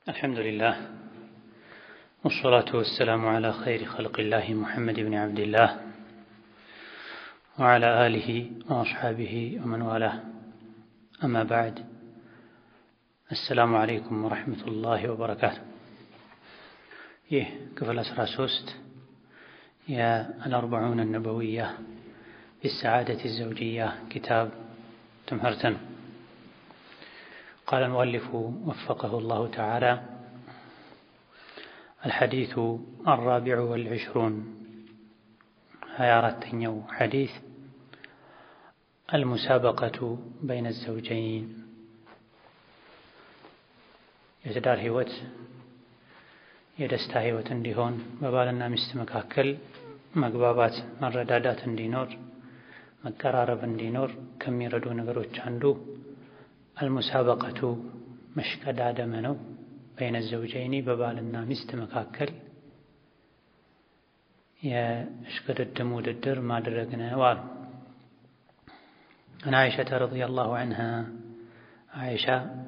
الحمد لله والصلاة والسلام على خير خلق الله محمد بن عبد الله وعلى آله وأصحابه ومن والاه أما بعد السلام عليكم ورحمة الله وبركاته ይህ ክፍል አስራ ሶስት የአልአርበዑን አነበዊያ ቢሰዓደት ዘውጅያ ኪታብ ትምህርት ነው። قال المؤلف وفقه الله تعالى الحديث الرابع والعشرون هيارتنيو حديث المسابقة بين الزوجين የትዳር ህይወት የደስታ ህይወት እንዲሆን በባልና ሚስት መካከል መግባባት፣ መረዳዳት እንዲኖር መቀራረብ እንዲኖር ከሚረዱ ነገሮች አንዱ አልሙሳበቀቱ መሽቀዳደመ ነው። በይነ ዘውጀይኒ በባልና ሚስት መካከል የእሽቅድድም ውድድር ማድረግ ነው አሉ። አን አይሸተ ረዲየላሁ ዐንሃ አይሻ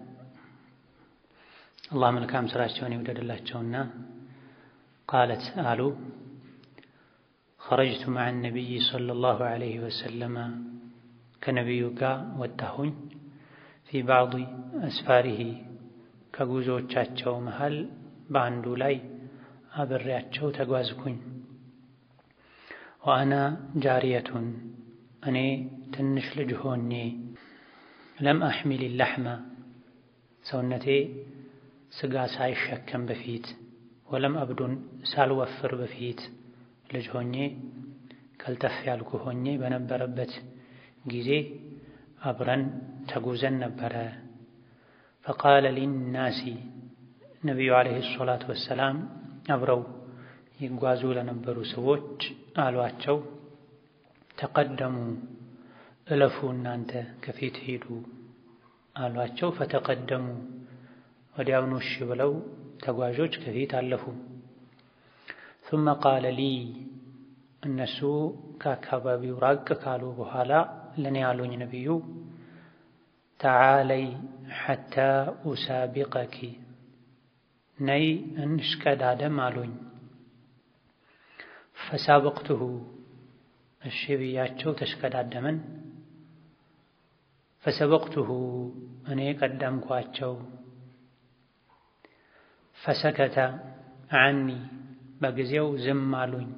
አላህ መልካም ስራቸውን ይውደድላቸውና ቃለት አሉ ኸረጅቱ መዐ ነቢይ ሰለላሁ ዐለይሂ ወሰለመ ከነቢዩ ጋር ወጣሁኝ ፊ ባዕድ አስፋሪሂ ከጉዞዎቻቸው መሃል በአንዱ ላይ አብሬያቸው ተጓዝኩኝ። ወአና ጃሪየቱን እኔ ትንሽ ልጅ ሆኜ ለም አሕሚል ላሕመ ሰውነቴ ስጋ ሳይሸከም በፊት ወለም አብዱን ሳልወፍር በፊት ልጅ ሆኜ ከልተፍ ያልኩ ሆኜ በነበረበት ጊዜ አብረን ተጉዘን ነበረ። ፈቃለ ሊናሲ ነቢዩ ዓለይሂ ሰላቱ ወሰላም አብረው ይጓዙ ለነበሩ ሰዎች አሏቸው፣ ተቀደሙ እለፉ እናንተ ከፊት ሂዱ አሏቸው። ፈተቀደሙ ወዲያውኑ እሺ ብለው ተጓዦች ከፊት አለፉ። ثم ቃለ ሊ እነሱ ከአካባቢው ራቅ ካሉ በኋላ ለእኔ ያሉኝ ነቢዩ ተዓለይ ሐታ ኡሳቢቀኪ ነይ እንሽቀዳደም አሉኝ። ፈሳበቅቱሁ እሺ ብያቸው ተሽቀዳደምን። ፈሰበቅቱሁ እኔ ቀደምኳቸው። ፈሰከተ ዐኒ በጊዜው ዝም አሉኝ።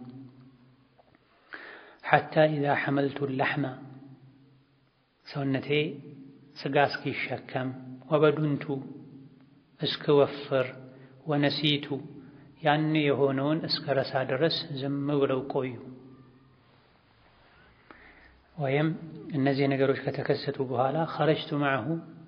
ሐታ ኢዛ ሐመልቱ ላሕመ ሰውነቴ ስጋ እስኪሸከም ወበዱንቱ እስክወፍር ወነሲቱ ያን የሆነውን እስከ ረሳ ድረስ ዝም ብለው ቆዩ። ወይም እነዚህ ነገሮች ከተከሰቱ በኋላ ኸረጅቱ መዐሁ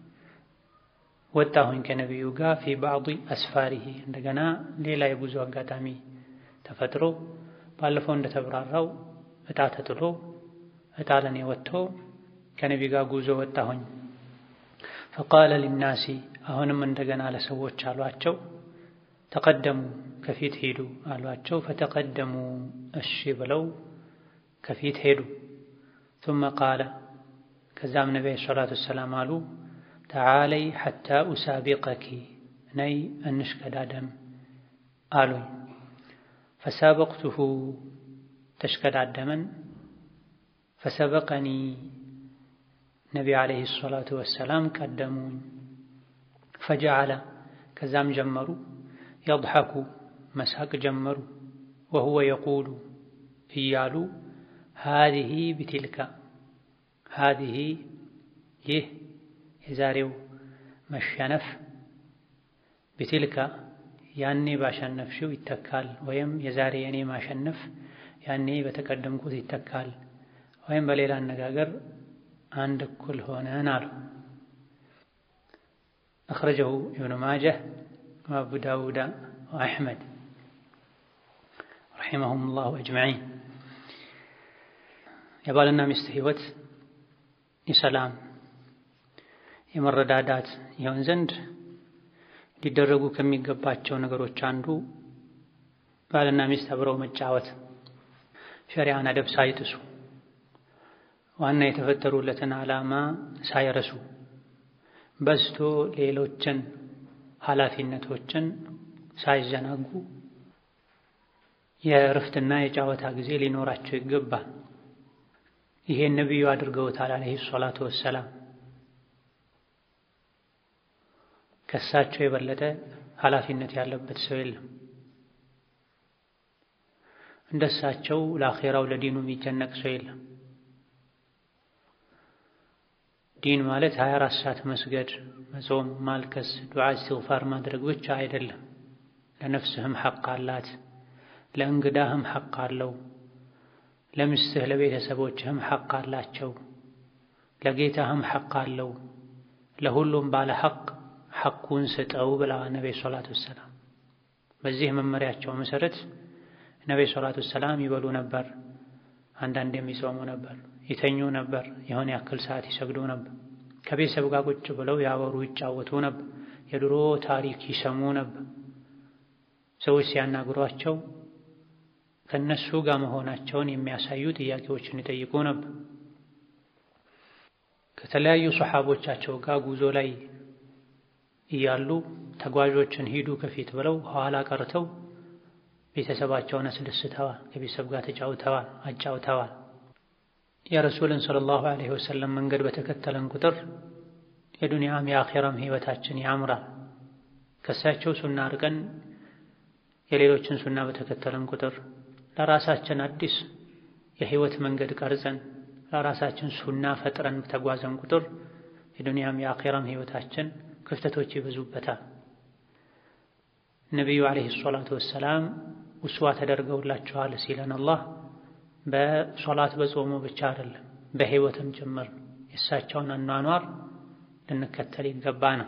ወጣሁኝ ከነቢዩ ጋር ፊ ባዕድ አስፋሪሂ እንደገና ሌላ የጉዞ አጋጣሚ ተፈጥሮ ባለፈው እንደተብራራው እጣ ተጥሎ እጣ ለኔ ወጥቶ ከነቢ ጋር ጉዞ ወጣሁኝ። ፈቃለ ሊናሲ አሁንም እንደገና ለሰዎች አሏቸው፣ ተቀደሙ ከፊት ሄዱ አሏቸው። ፈተቀደሙ እሺ ብለው ከፊት ሄዱ። ثم ቃለ ከዛም ነቢ ሰላቱ ወሰላም አሉ ተዓለይ ሐታ ኡሳቢቀኪ ነይ እንሽቀዳደም አሉኝ። ፈሳበቅቱሁ ተሽቀዳደመን። ፈሰበቀኒ ነቢ ዓለይሂ ሰላቱ ወሰላም ቀደሙኝ። ፈጀዓለ ከዛም ጀመሩ የضሐኩ መሳቅ ጀመሩ። ወሁወ የቁሉ እያሉ ሃዚህ ቢትልካ ሃዚህ ይህ የዛሬው መሸነፍ ቢትልካ ያኔ ባሸነፍሽው ይተካል፣ ወይም የዛሬ የኔ ማሸነፍ ያኔ በተቀደምኩት ይተካል፣ ወይም በሌላ አነጋገር አንድ እኩል ሆነን አሉ። አኽረጀሁ ኢብኑ ማጀህ ወአቡ ዳውዳ ወአሕመድ ረሒመሁም ላሁ አጅመዒን። የባልና ሚስት ህይወት የሰላም የመረዳዳት ይሆን ዘንድ ሊደረጉ ከሚገባቸው ነገሮች አንዱ ባልና ሚስት አብረው መጫወት፣ ሸሪዓን አደብ ሳይጥሱ ዋና የተፈጠሩለትን ዓላማ ሳይረሱ በዝቶ ሌሎችን ኃላፊነቶችን ሳይዘናጉ የእረፍትና የጨዋታ ጊዜ ሊኖራቸው ይገባል። ይሄን ነቢዩ አድርገውታል አለይሂ ሰላቱ ወሰላም። ከእሳቸው የበለጠ ኃላፊነት ያለበት ሰው የለም። እንደ እሳቸው ለአኼራው ለዲኑ የሚጨነቅ ሰው የለም። ዲን ማለት 24 ሰዓት መስገድ፣ መጾም፣ ማልቀስ፣ ዱዓ፣ እስትግፋር ማድረግ ብቻ አይደለም። ለነፍስህም ሐቅ አላት፣ ለእንግዳህም ሐቅ አለው፣ ለሚስትህ ለቤተሰቦችህም ሐቅ አላቸው፣ ለጌታህም ሐቅ አለው። ለሁሉም ባለ ሐቅ ሐቁን ስጠው ብለዋል ነቢዩ ሰላቱ ወሰላም። በዚህ መመሪያቸው መሰረት ነቢዩ ሰላቱ ወሰላም ይበሉ ነበር፣ አንዳንድ የሚጾሙ ነበር ይተኙ ነበር። የሆነ ያክል ሰዓት ይሰግዱ ነበር። ከቤተሰብ ጋር ቁጭ ብለው ያወሩ ይጫወቱ ነበር። የድሮ ታሪክ ይሰሙ ነበር። ሰዎች ሲያናግሯቸው ከነሱ ጋር መሆናቸውን የሚያሳዩ ጥያቄዎችን ይጠይቁ ነበር። ከተለያዩ ሰሓቦቻቸው ጋር ጉዞ ላይ እያሉ ተጓዦችን ሂዱ ከፊት ብለው ኋላ ቀርተው ቤተሰባቸውን አስደስተዋል። ከቤተሰብ ጋር ተጫውተዋል፣ አጫውተዋል። የረሱልን ሰለላሁ ዐለይሂ ወሰለም መንገድ በተከተለን ቁጥር የዱንያም የአኼራም ሕይወታችን ያምራል። ከእሳቸው ሱና ርቀን የሌሎችን ሱና በተከተለን ቁጥር ለራሳችን አዲስ የሕይወት መንገድ ቀርጸን ለራሳችን ሱና ፈጥረን በተጓዘን ቁጥር የዱንያም የአኼራም ሕይወታችን ክፍተቶች ይበዙበታል። ነቢዩ ዐለይሂ ሰላቱ ወሰላም ውስዋ ተደርገውላችኋል ሲለን አላህ በሶላት በጾሙ ብቻ አይደለም በሕይወትም ጭምር የእሳቸውን አኗኗር ልንከተል ይገባ ነው።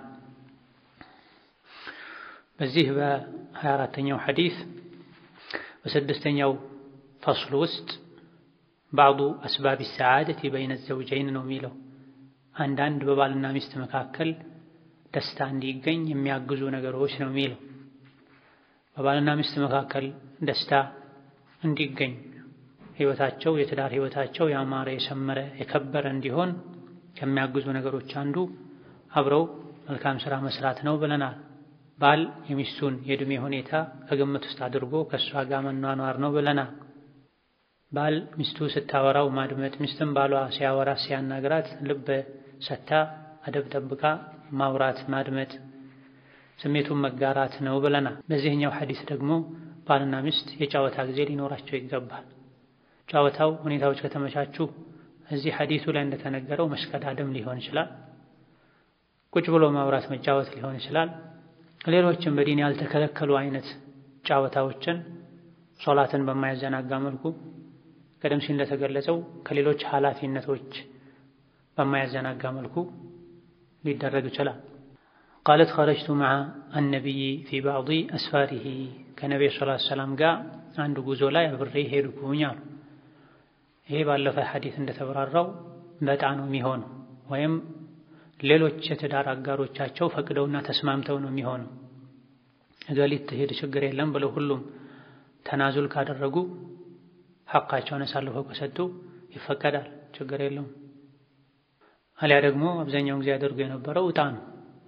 በዚህ በሀያ አራተኛው ሐዲስ በስድስተኛው ፈስሉ ውስጥ ባዕዱ አስባቢ ሰዓደት በይነ ዘውጀይን ነው የሚለው አንዳንድ በባልና ሚስት መካከል ደስታ እንዲገኝ የሚያግዙ ነገሮች ነው የሚለው በባልና ሚስት መካከል ደስታ እንዲገኝ ህይወታቸው የትዳር ህይወታቸው ያማረ የሰመረ የከበረ እንዲሆን ከሚያግዙ ነገሮች አንዱ አብረው መልካም ስራ መስራት ነው ብለናል። ባል የሚስቱን የእድሜ ሁኔታ ከግምት ውስጥ አድርጎ ከእሷ ጋር መኗኗር ነው ብለናል። ባል ሚስቱ ስታወራው ማድመጥ፣ ሚስትም ባሏ ሲያወራ ሲያናግራት ልብ ሰታ አደብ ጠብቃ ማውራት ማድመጥ፣ ስሜቱን መጋራት ነው ብለናል። በዚህኛው ሐዲስ ደግሞ ባልና ሚስት የጨዋታ ጊዜ ሊኖራቸው ይገባል። ጨዋታው ሁኔታዎች ከተመቻቹ እዚህ ሐዲሱ ላይ እንደተነገረው መሽቀዳደም ሊሆን ይችላል። ቁጭ ብሎ ማውራት መጫወት ሊሆን ይችላል። ሌሎችም በዲን ያልተከለከሉ አይነት ጨዋታዎችን ሶላትን በማያዘናጋ መልኩ ቀደም ሲል እንደተገለጸው ከሌሎች ኃላፊነቶች በማያዘናጋ መልኩ ሊደረግ ይችላል። ቃለት ኸረጅቱ መዓ አነቢይ ፊ ባዕዲ አስፋሪሂ ከነቢዩ ሰለላሁ ዐለይሂ ወሰለም ጋር አንድ ጉዞ ላይ አብሬ ሄድኩኝ አሉ። ይሄ ባለፈ ሐዲስ እንደተብራራው በዕጣ ነው የሚሆነው ወይም ሌሎች የትዳር አጋሮቻቸው ፈቅደውና ተስማምተው ነው የሚሆነው። እገሊት ትሄድ ችግር የለም ብለው ሁሉም ተናዙል ካደረጉ ሐቃቸውን አሳልፈው ከሰጡ ይፈቀዳል፣ ችግር የለውም። አሊያ ደግሞ አብዛኛውን ጊዜ ያደርጉ የነበረው ዕጣ ነው።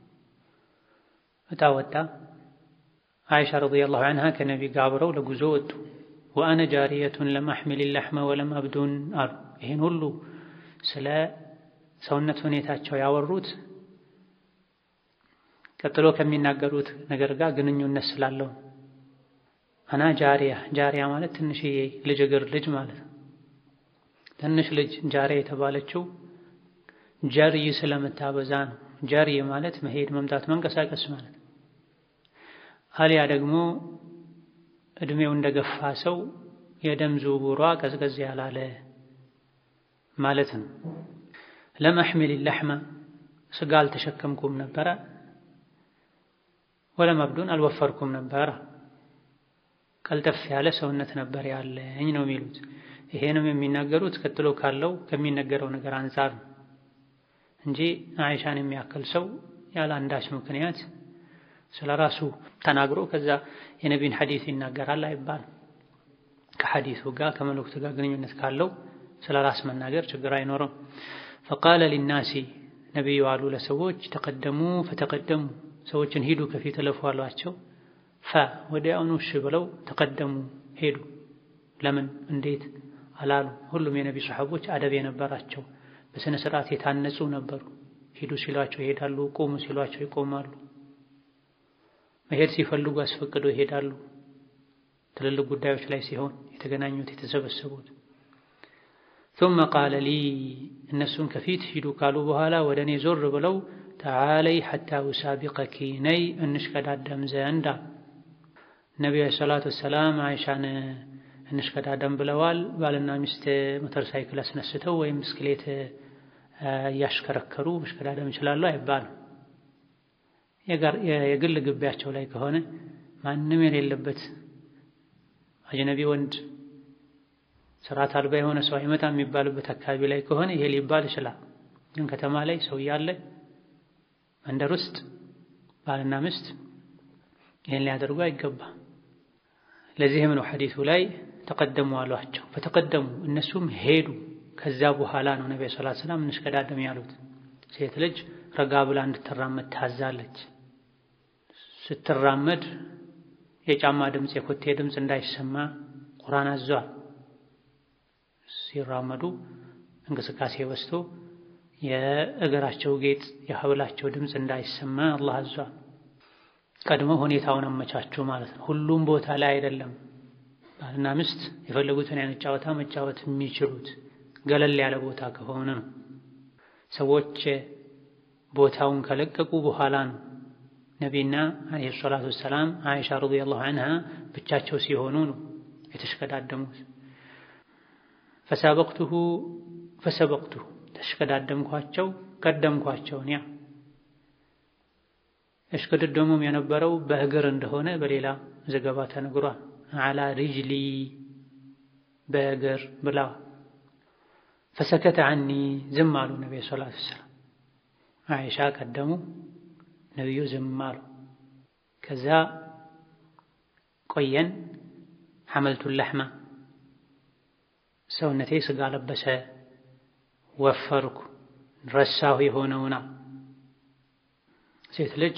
ዕጣ ወጣ። አይሻ ረዲየላሁ ዐንሃ ከነቢ ጋር አብረው ለጉዞ ወጡ። ወአነ ጃሪየቱን ለም አሕሚል ለሕመ ወለም አብዱን አሉ። ይህን ሁሉ ስለ ሰውነት ሁኔታቸው ያወሩት ቀጥሎ ከሚናገሩት ነገር ጋር ግንኙነት ስላለው አና ጃሪያ ጃሪያ ማለት ትንሽዬ ልጅ እግር ልጅ ማለት ነው። ትንሽ ልጅ ጃሪያ የተባለችው ጀርይ ስለምታበዛ ነው። ጀርይ ማለት መሄድ፣ መምጣት፣ መንቀሳቀስ ማለት አሊያ ደግሞ እድሜው እንደገፋ ሰው የደም ዝውውሯ ቀዝቀዝ ያላለ ማለት ነው። ለም አሕሚል ለሕመ ስጋ አልተሸከምኩም ነበረ፣ ወለም አብዱን አልወፈርኩም ነበረ። ቀልጠፍ ያለ ሰውነት ነበር ያለኝ ነው የሚሉት። ይሄንም የሚናገሩት ቀጥሎ ካለው ከሚነገረው ነገር አንጻር ነው እንጂ አይሻን የሚያክል ሰው ያለ አንዳች ምክንያት ስለ ራሱ ተናግሮ ከዛ የነቢን ሐዲስ ይናገራል አይባልም። ከሐዲሱ ጋር ከመልእክቱ ጋር ግንኙነት ካለው ስለ ራስ መናገር ችግር አይኖርም። ፈቃለ ሊናሲ ነቢዩ አሉ ለሰዎች ተቀደሙ ፈተቀደሙ ሰዎችን ሂዱ ከፊት እለፉ አሏቸው። ፈ ወዲያውኑ እሺ ብለው ተቀደሙ ሄዱ። ለምን እንዴት አላሉ። ሁሉም የነቢ ሰሐቦች አደብ የነበራቸው በስነ ስርዓት የታነጹ ነበሩ። ሂዱ ሲሏቸው ይሄዳሉ፣ ቁሙ ሲሏቸው ይቆማሉ። መሄድ ሲፈልጉ አስፈቅደው ይሄዳሉ። ትልልቅ ጉዳዮች ላይ ሲሆን የተገናኙት የተሰበሰቡት ثم قال لي እነሱን ከፊት ሂዱ ካሉ በኋላ ወደ እኔ ዞር ብለው ተዓለይ ሐታ ውሳቢቀኪ ነይ እንሽከዳደም ዘንድ ነቢዩ ሰላቱ ወሰላም አይሻን እንሽከዳደም ብለዋል። ባልና ሚስት ሞተር ሳይክል አስነስተው ወይም ብስክሌት እያሽከረከሩ መሽከዳደም ይችላሉ አይባልም። የግል ግቢያቸው ላይ ከሆነ ማንም የሌለበት አጅነቢ ወንድ ስርዓት አልባ የሆነ ሰው አይመጣ የሚባልበት አካባቢ ላይ ከሆነ ይሄ ሊባል ይችላል። ግን ከተማ ላይ ሰው እያለ መንደር ውስጥ ባልና ሚስት ይህን ሊያደርጉ አይገባም። ለዚህም ነው ሐዲሱ ላይ ተቀደሙ አሏቸው። በተቀደሙ እነሱም ሄዱ። ከዛ በኋላ ነው ነቢ ሰለላሁ ዐለይሂ ወሰለም እንሽከዳደም ያሉት። ሴት ልጅ ረጋ ብላ እንድትራመድ ታዛለች። ስትራመድ የጫማ ድምፅ፣ የኮቴ ድምፅ እንዳይሰማ ቁርአን አዟል። ሲራመዱ እንቅስቃሴ በዝቶ የእግራቸው ጌጥ የሀብላቸው ድምፅ እንዳይሰማ አላህ አዟል። ቀድሞ ሁኔታውን አመቻቹ ማለት ነው። ሁሉም ቦታ ላይ አይደለም ባልና ሚስት የፈለጉትን አይነት ጨዋታ መጫወት የሚችሉት ገለል ያለ ቦታ ከሆነ ነው። ሰዎች ቦታውን ከለቀቁ በኋላ ነው ነቢና አለይሂ ሰላቱ ወሰላም አይሻ ረዲየላሁ ዐንሃ ብቻቸው ሲሆኑ ነው የተሽከዳደሙት። ፈሰበቅቱሁ ፈሰበቅቱሁ ተሽከዳደምኳቸው ቀደምኳቸው። ያ እሽቅድድሙም የነበረው በእግር እንደሆነ በሌላ ዘገባ ተነግሯል። አላ ሪጅሊ በእግር ብላ ፈሰከተ ዐኒ ዝም አሉ ነቢዩ ሰለላሁ ዐለይሂ ወሰለም። አይሻ ቀደሙ፣ ነቢዩ ዝም አሉ። ከዛ ቆየን ሐመልቱን ለሕማ ሰውነቴ ስጋ ለበሰ፣ ወፈርኩ፣ ረሳሁ የሆነውና ሴት ልጅ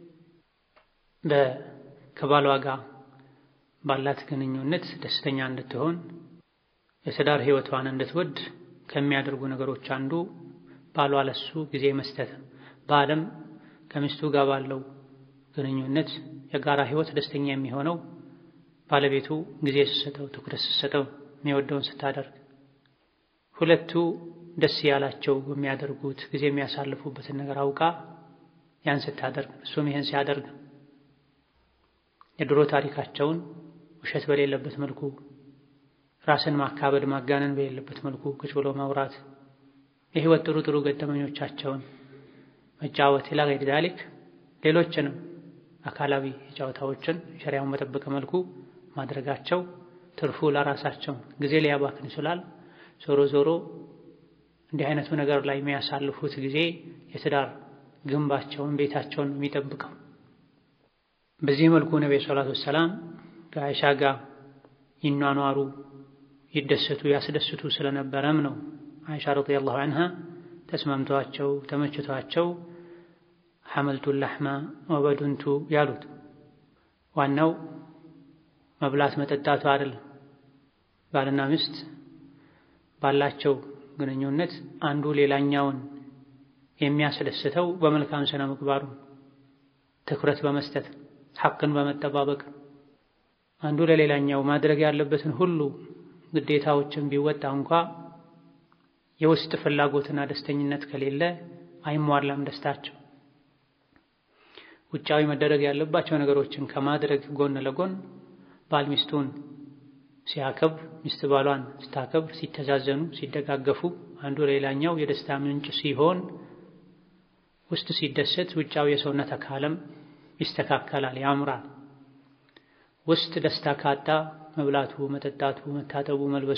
ከባሏ ጋር ባላት ግንኙነት ደስተኛ እንድትሆን የትዳር ሕይወቷን እንድትወድ ከሚያደርጉ ነገሮች አንዱ ባሏ ለሱ ጊዜ መስጠት። ባልም ከሚስቱ ጋር ባለው ግንኙነት የጋራ ሕይወት ደስተኛ የሚሆነው ባለቤቱ ጊዜ ስትሰጠው፣ ትኩረት ስትሰጠው፣ የሚወደውን ስታደርግ፣ ሁለቱ ደስ ያላቸው የሚያደርጉት ጊዜ የሚያሳልፉበትን ነገር አውቃ ያን ስታደርግ፣ እሱም ይህን ሲያደርግ የድሮ ታሪካቸውን ውሸት በሌለበት መልኩ ራስን ማካበድ ማጋነን በሌለበት መልኩ ቁጭ ብሎ ማውራት የህይወት ጥሩ ጥሩ ገጠመኞቻቸውን መጫወት ኢላ ገይሪ ዛሊክ ሌሎችንም አካላዊ ጨዋታዎችን ሸሪያውን በጠበቀ መልኩ ማድረጋቸው ትርፉ ለራሳቸው ጊዜ ሊያባክን ይችላል። ዞሮ ዞሮ እንዲህ አይነቱ ነገር ላይ የሚያሳልፉት ጊዜ የትዳር ግንባቸውን ቤታቸውን የሚጠብቀው። በዚህ መልኩ ነብዩ ሰለላሁ ዐለይሂ ወሰለም ከአይሻ ጋር ይኗኗሩ ይደሰቱ ያስደስቱ ስለነበረም ነው አይሻ ረዲየላሁ ዐንሃ ተስማምቷቸው ተመችቷቸው ሐመልቱን ለሕማ ወበዱንቱ ያሉት። ዋናው መብላት መጠጣቱ አይደለም። ባልና ሚስት ባላቸው ግንኙነት አንዱ ሌላኛውን የሚያስደስተው በመልካም ስነ ምግባሩ ትኩረት በመስጠት ሐቅን በመጠባበቅ አንዱ ለሌላኛው ማድረግ ያለበትን ሁሉ ግዴታዎችን ቢወጣ እንኳ የውስጥ ፍላጎትና ደስተኝነት ከሌለ አይሟላም ደስታቸው። ውጫዊ መደረግ ያለባቸው ነገሮችን ከማድረግ ጎን ለጎን ባል ሚስቱን ሲያከብር፣ ሚስት ባሏን ስታከብር፣ ሲተዛዘኑ፣ ሲደጋገፉ አንዱ ሌላኛው የደስታ ምንጭ ሲሆን ውስጥ ሲደሰት ውጫዊ የሰውነት አካልም ይስተካከላል፣ ያምራል። ውስጥ ደስታ ካጣ መብላቱ፣ መጠጣቱ፣ መታጠቡ፣ መልበሱ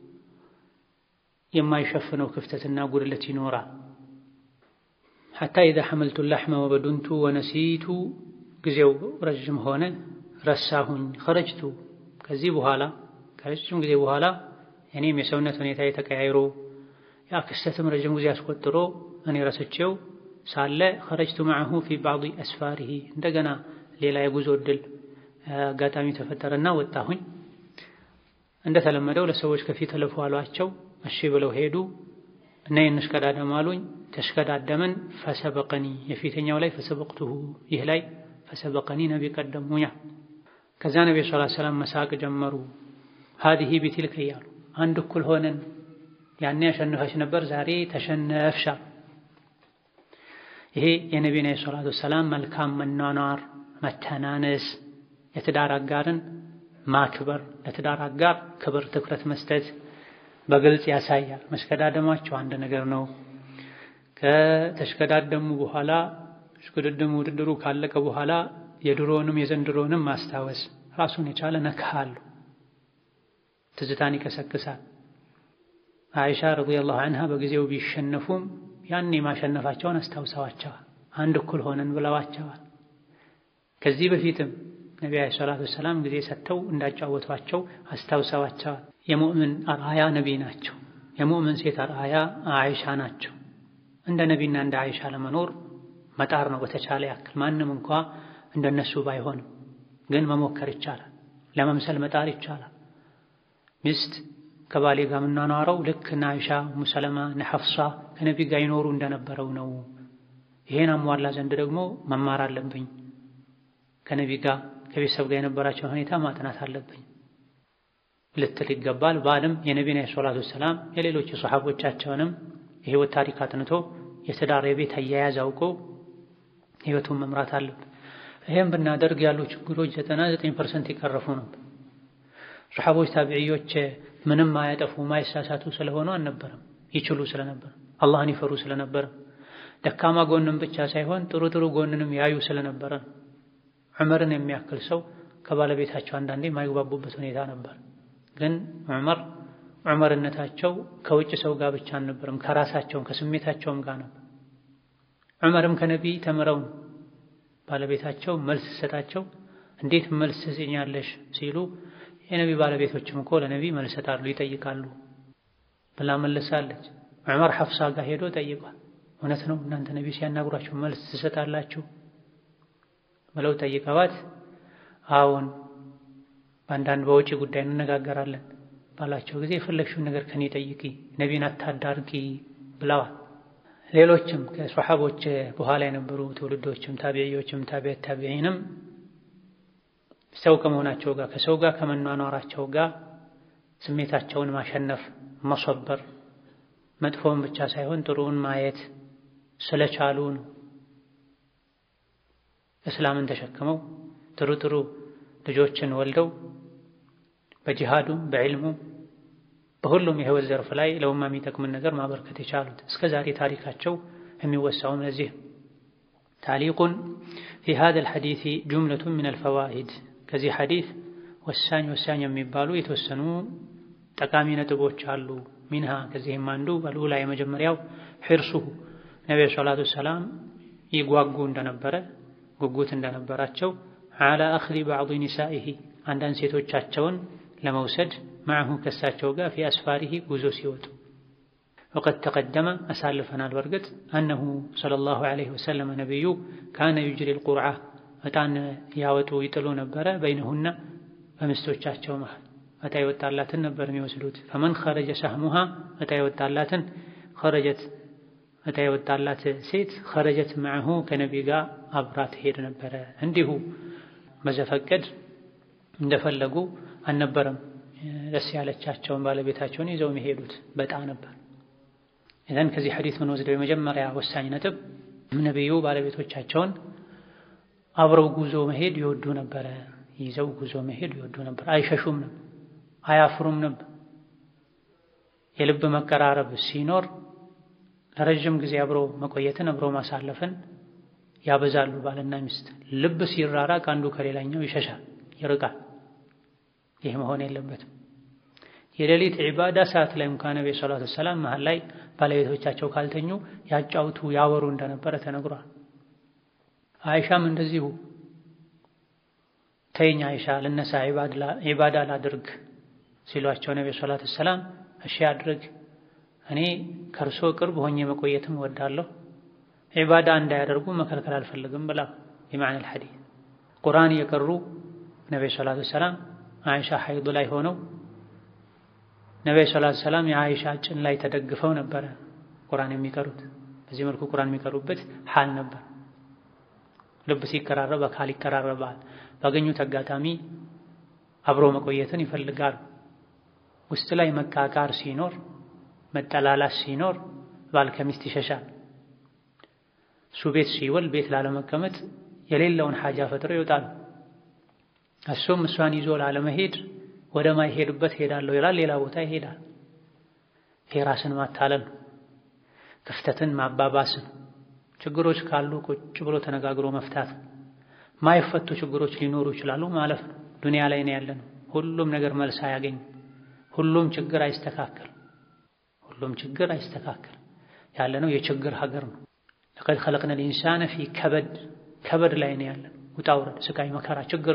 የማይሸፍነው ክፍተትና ጉድለት ይኖራል። ሐታ ኢዛ ሐመልቱ ለሕመ ወበዱንቱ ወነሲቱ ጊዜው ረዥም ሆነ ረሳሁኝ። ኸረጅቱ ከዚህ በኋላ ከረጅም ጊዜ በኋላ እኔም የሰውነት ሁኔታ ተቀያይሮ ያ ክስተትም ረዥም ጊዜ አስቆጥሮ እኔ ረስቼው ሳለ ኸረጅቱ መዐሁ ፊ ባዕድ አስፋሪሂ እንደገና ሌላ የጉዞ እድል አጋጣሚ ተፈጠረና ወጣሁኝ። እንደተለመደው ለሰዎች ከፊት እለፉ አሏቸው። እሺ ብለው ሄዱ። እና እንሽቀዳደም አሉኝ። ተሽቀዳደምን። ፈሰበቀኒ የፊተኛው ላይ ፈሰበቅቱሁ ይህ ላይ ፈሰበቀኒ ነቢ ቀደሙኛ። ከዛ ነቢ ሰለላሁ ዐለይሂ ወሰለም መሳቅ ጀመሩ። ሀዲሂ ቢትልከ እያሉ አንድ እኩል ሆነን ያኔ አሸንፈሽ ነበር ዛሬ ተሸነፍሻ። ይሄ የነቢና ሰላቱ ወሰላም መልካም መኗኗር፣ መተናነስ፣ የትዳር አጋርን ማክበር፣ ለትዳር አጋር ክብር፣ ትኩረት መስጠት በግልጽ ያሳያል። መሽቀዳደማቸው አንድ ነገር ነው። ከተሽቀዳደሙ በኋላ ሽቅድድሙ ውድድሩ ካለቀ በኋላ የድሮውንም የዘንድሮውንም ማስታወስ ራሱን የቻለ ነካሉ ትዝታን ይቀሰቅሳል። አይሻ ረዲየላሁ ዐንሃ በጊዜው ቢሸነፉም ያኔ ማሸነፋቸውን አስታውሰዋቸዋል። አንድ እኩል ሆነን ብለዋቸዋል። ከዚህ በፊትም ነቢ ዓለይሂ ሰላቱ ወሰላም ጊዜ ሰጥተው እንዳጫወቷቸው አስታውሰዋቸዋል። የሙእምን አርአያ ነቢ ናቸው። የሙእምን ሴት አርአያ አይሻ ናቸው። እንደ ነቢና እንደ አይሻ ለመኖር መጣር ነው በተቻለ ያክል። ማንም እንኳ እንደነሱ ባይሆንም ግን መሞከር ይቻላል። ለመምሰል መጣር ይቻላል። ሚስት ከባሌ ጋር የምናኗረው ልክ እነ አይሻ እሙ ሰለማ እነ ሐፍሳ ከነቢ ጋር ይኖሩ እንደነበረው ነው። ይሄን አሟላ ዘንድ ደግሞ መማር አለብኝ። ከነቢ ጋር ከቤተሰብ ጋር የነበራቸውን ሁኔታ ማጥናት አለብኝ ልትል ይገባል። ባልም የነቢን ሰላቱ ወሰላም የሌሎች የሰሓቦቻቸውንም የህይወት ታሪክ አጥንቶ የትዳር የቤት አያያዝ አውቆ ህይወቱን መምራት አለብን። ይህም ብናደርግ ያሉ ችግሮች ዘጠና ዘጠኝ ፐርሰንት የቀረፉ ነበር። ሰሓቦች ታቢዕዮች ምንም ማያጠፉ ማይሳሳቱ ስለሆኑ አልነበረም። ይችሉ ስለነበር አላህን ይፈሩ ስለነበረ ደካማ ጎንም ብቻ ሳይሆን ጥሩ ጥሩ ጎንንም ያዩ ስለነበረ ዑመርን የሚያክል ሰው ከባለቤታቸው አንዳንዴ የማይግባቡበት ሁኔታ ነበር። ግን ዑመር ዑመርነታቸው ከውጭ ሰው ጋር ብቻ አልነበረም፣ ከራሳቸውም ከስሜታቸውም ጋር ነበር። ዑመርም ከነቢይ ተምረው ባለቤታቸው መልስ ሰጣቸው። እንዴት መልስ ትሰጪኛለሽ ሲሉ የነቢ ባለቤቶችም እኮ ለነቢይ መልስ ሰጣሉ ይጠይቃሉ ብላ መልሳለች። ዑመር ሐፍሳ ጋር ሄዶ ጠይቋል። እውነት ነው እናንተ ነቢይ ሲያናግሯችሁ መልስ ትሰጣላችሁ ብለው ጠይቀዋት፣ አዎን በአንዳንድ በውጪ ጉዳይ እንነጋገራለን ባላቸው ጊዜ የፈለግሽውን ነገር ከኔ ጠይቂ፣ ነቢን አታዳርቂ ብለዋል። ሌሎችም ከሰሓቦች በኋላ የነበሩ ትውልዶችም ታቢዕዮችም ታቢዕት ታቢዒንም ሰው ከመሆናቸው ጋር ከሰው ጋር ከመኗኗራቸው ጋር ስሜታቸውን ማሸነፍ መሰበር፣ መጥፎውን ብቻ ሳይሆን ጥሩውን ማየት ስለቻሉ ነው እስላምን ተሸክመው ጥሩ ጥሩ ልጆችን ወልደው በጂሃዱም በዕልሙም በሁሉም የህይወት ዘርፍ ላይ ለኡማ የሚጠቅምን ነገር ማበርከት የቻሉት እስከ ዛሬ ታሪካቸው የሚወሳውም ለዚህ። ታሊቁን ፊ ሃዛል ሐዲስ ጁምለቱን ሚነል ፈዋኢድ ከዚህ ሐዲስ ወሳኝ ወሳኝ የሚባሉ የተወሰኑ ጠቃሚ ነጥቦች አሉ። ሚንሃ ከዚህም አንዱ አልኡላ የመጀመሪያው ሒርሱሁ ነቢዩ ሰላቱ ወሰላም ይጓጉ እንደነበረ ጉጉት እንደነበራቸው ዓላ አኽዚ ባዕድ ኒሳኢሂ አንዳንድ ሴቶቻቸውን ለመውሰድ ማዕሁ ከሳቸው ጋር ፊ አስፋሪሂ ጉዞ ሲወጡ ወቀድ ተቀደመ አሳልፈናል። በርግጥ አነሁ ሰለላሁ ዐለይሂ ወሰለም ነቢዩ ካነ ዩጅሪ ልቁርዓ ዕጣን ያወጡ ይጥሉ ነበረ። በይነሁና በሚስቶቻቸው መሃል ዕጣ የወጣላትን ነበር የሚወስዱት። ፈመን ኸረጀ ሳህሙሃ ዕጣ የወጣላትን ኸረጀት ዕጣ የወጣላት ሴት ኸረጀት ማዕሁ ከነቢ ጋር አብራ ትሄድ ነበረ። እንዲሁ በዘፈቀድ እንደፈለጉ አልነበረም። ደስ ያለቻቸውን ባለቤታቸውን ይዘው የሚሄዱት በጣ ነበር። ኢዘን ከዚህ ሐዲስ ምን ወስደው የመጀመሪያ ወሳኝ ነጥብ ነቢዩ ባለቤቶቻቸውን አብረው ጉዞ መሄድ ይወዱ ነበረ። ይዘው ጉዞ መሄድ ይወዱ ነበር። አይሸሹም ነበር፣ አያፍሩም ነበር። የልብ መቀራረብ ሲኖር ለረዥም ጊዜ አብሮ መቆየትን አብሮ ማሳለፍን ያበዛሉ ባልና ሚስት። ልብ ሲራራቅ አንዱ ከሌላኛው ይሸሻል፣ ይርቃል። ይህ መሆን የለበትም። የሌሊት ዒባዳ ሰዓት ላይ እንኳን ነቢ ሰላቱ ወሰላም መሀል ላይ ባለቤቶቻቸው ካልተኙ ያጫውቱ ያወሩ እንደነበረ ተነግሯል። አይሻም እንደዚሁ ተይኝ አይሻ ልነሳ ዒባዳ ላድርግ ሲሏቸው ነቢ ሰላቱ ወሰላም እሺ አድርግ፣ እኔ ከእርሶ ቅርብ ሆኜ መቆየትም እወዳለሁ፣ ዒባዳ እንዳያደርጉ መከልከል አልፈልግም ብላ የማዕነል ሐዲስ ቁርአን እየቀሩ ነቢዩ ሰላቱ ሰላም አይሻ ሐይድ ላይ ሆነው ነቢዩ ሰላቱ ሰላም የአይሻ ጭን ላይ ተደግፈው ነበረ ቁርአን የሚቀሩት። በዚህ መልኩ ቁርአን የሚቀሩበት ሐል ነበር። ልብ ሲቀራረብ አካል ይቀራረባል። ባገኙት አጋጣሚ አብሮ መቆየትን ይፈልጋሉ። ውስጥ ላይ መቃቃር ሲኖር፣ መጠላላት ሲኖር ባል ከሚስት ይሸሻል። እሱ ቤት ሲውል ቤት ላለመቀመጥ የሌለውን ሐጃ ፈጥሮ ይወጣል። እሱም እሷን ይዞ ላለመሄድ ወደ ማይሄድበት ሄዳለሁ ይላል፣ ሌላ ቦታ ይሄዳል። ይሄ ራስን ማታለል ነው። ክፍተትን ማባባስን ችግሮች ካሉ ቁጭ ብሎ ተነጋግሮ መፍታት ማይፈቱ ችግሮች ሊኖሩ ይችላሉ ማለፍ ነው። ዱንያ ላይ ነው ያለነው። ሁሉም ነገር መልስ አያገኝም። ሁሉም ችግር አይስተካከል ሁሉም ችግር አይስተካከል ያለነው የችግር ሀገር ነው። ለቀድ ኸለቅነል ኢንሳነ ፊ ከበድ ከበድ ላይ ነው ያለነው። ውጣ ውረድ፣ ስቃይ፣ መከራ፣ ችግር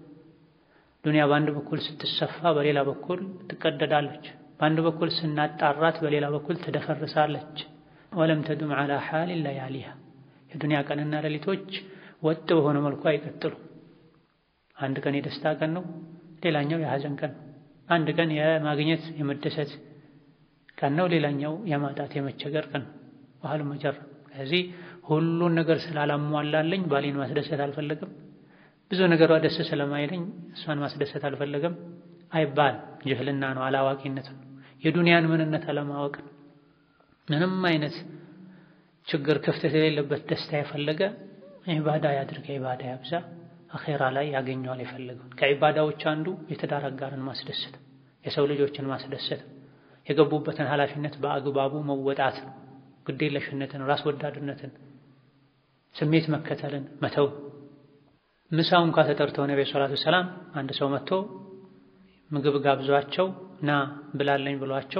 ዱንያ በአንድ በኩል ስትሰፋ በሌላ በኩል ትቀደዳለች። በአንድ በኩል ስናጣራት በሌላ በኩል ትደፈርሳለች። ወለም ተዱም ዐላ ሓሊን ለያሊሃ የዱንያ ቀንና ሌሊቶች ወጥ በሆነ መልኩ አይቀጥሉ። አንድ ቀን የደስታ ቀን ነው፣ ሌላኛው የሐዘን ቀን ነው። አንድ ቀን የማግኘት የመደሰት ቀን ነው፣ ሌላኛው የማጣት የመቸገር ቀን ነው። ባህሉ መጀር ከዚህ ሁሉን ነገር ስላላሟላለኝ ባሌን ማስደሰት አልፈለግም፣ ብዙ ነገሯ ደስ ስለማይለኝ እሷን ማስደሰት አልፈለግም አይባል። ጅህልና ነው፣ አላዋቂነት ነው፣ የዱንያን ምንነት አለማወቅ ነው። ምንም አይነት ችግር ክፍተት የሌለበት ደስታ የፈለገ ዒባዳ ያድርግ፣ ዒባዳ ያብዛ፣ አኼራ ላይ ያገኘዋል የፈለገውን። ከዒባዳዎች አንዱ የትዳር አጋርን ማስደሰት፣ የሰው ልጆችን ማስደሰት፣ የገቡበትን ኃላፊነት በአግባቡ መወጣት ነው። ግዴለሽነትን፣ ራስ ወዳድነትን፣ ስሜት መከተልን መተው። ምሳው እንኳ ተጠርተው ነብዩ ሰላቱ ሰላም አንድ ሰው መጥቶ ምግብ ጋብዟቸው ና ብላለኝ ብሏቸው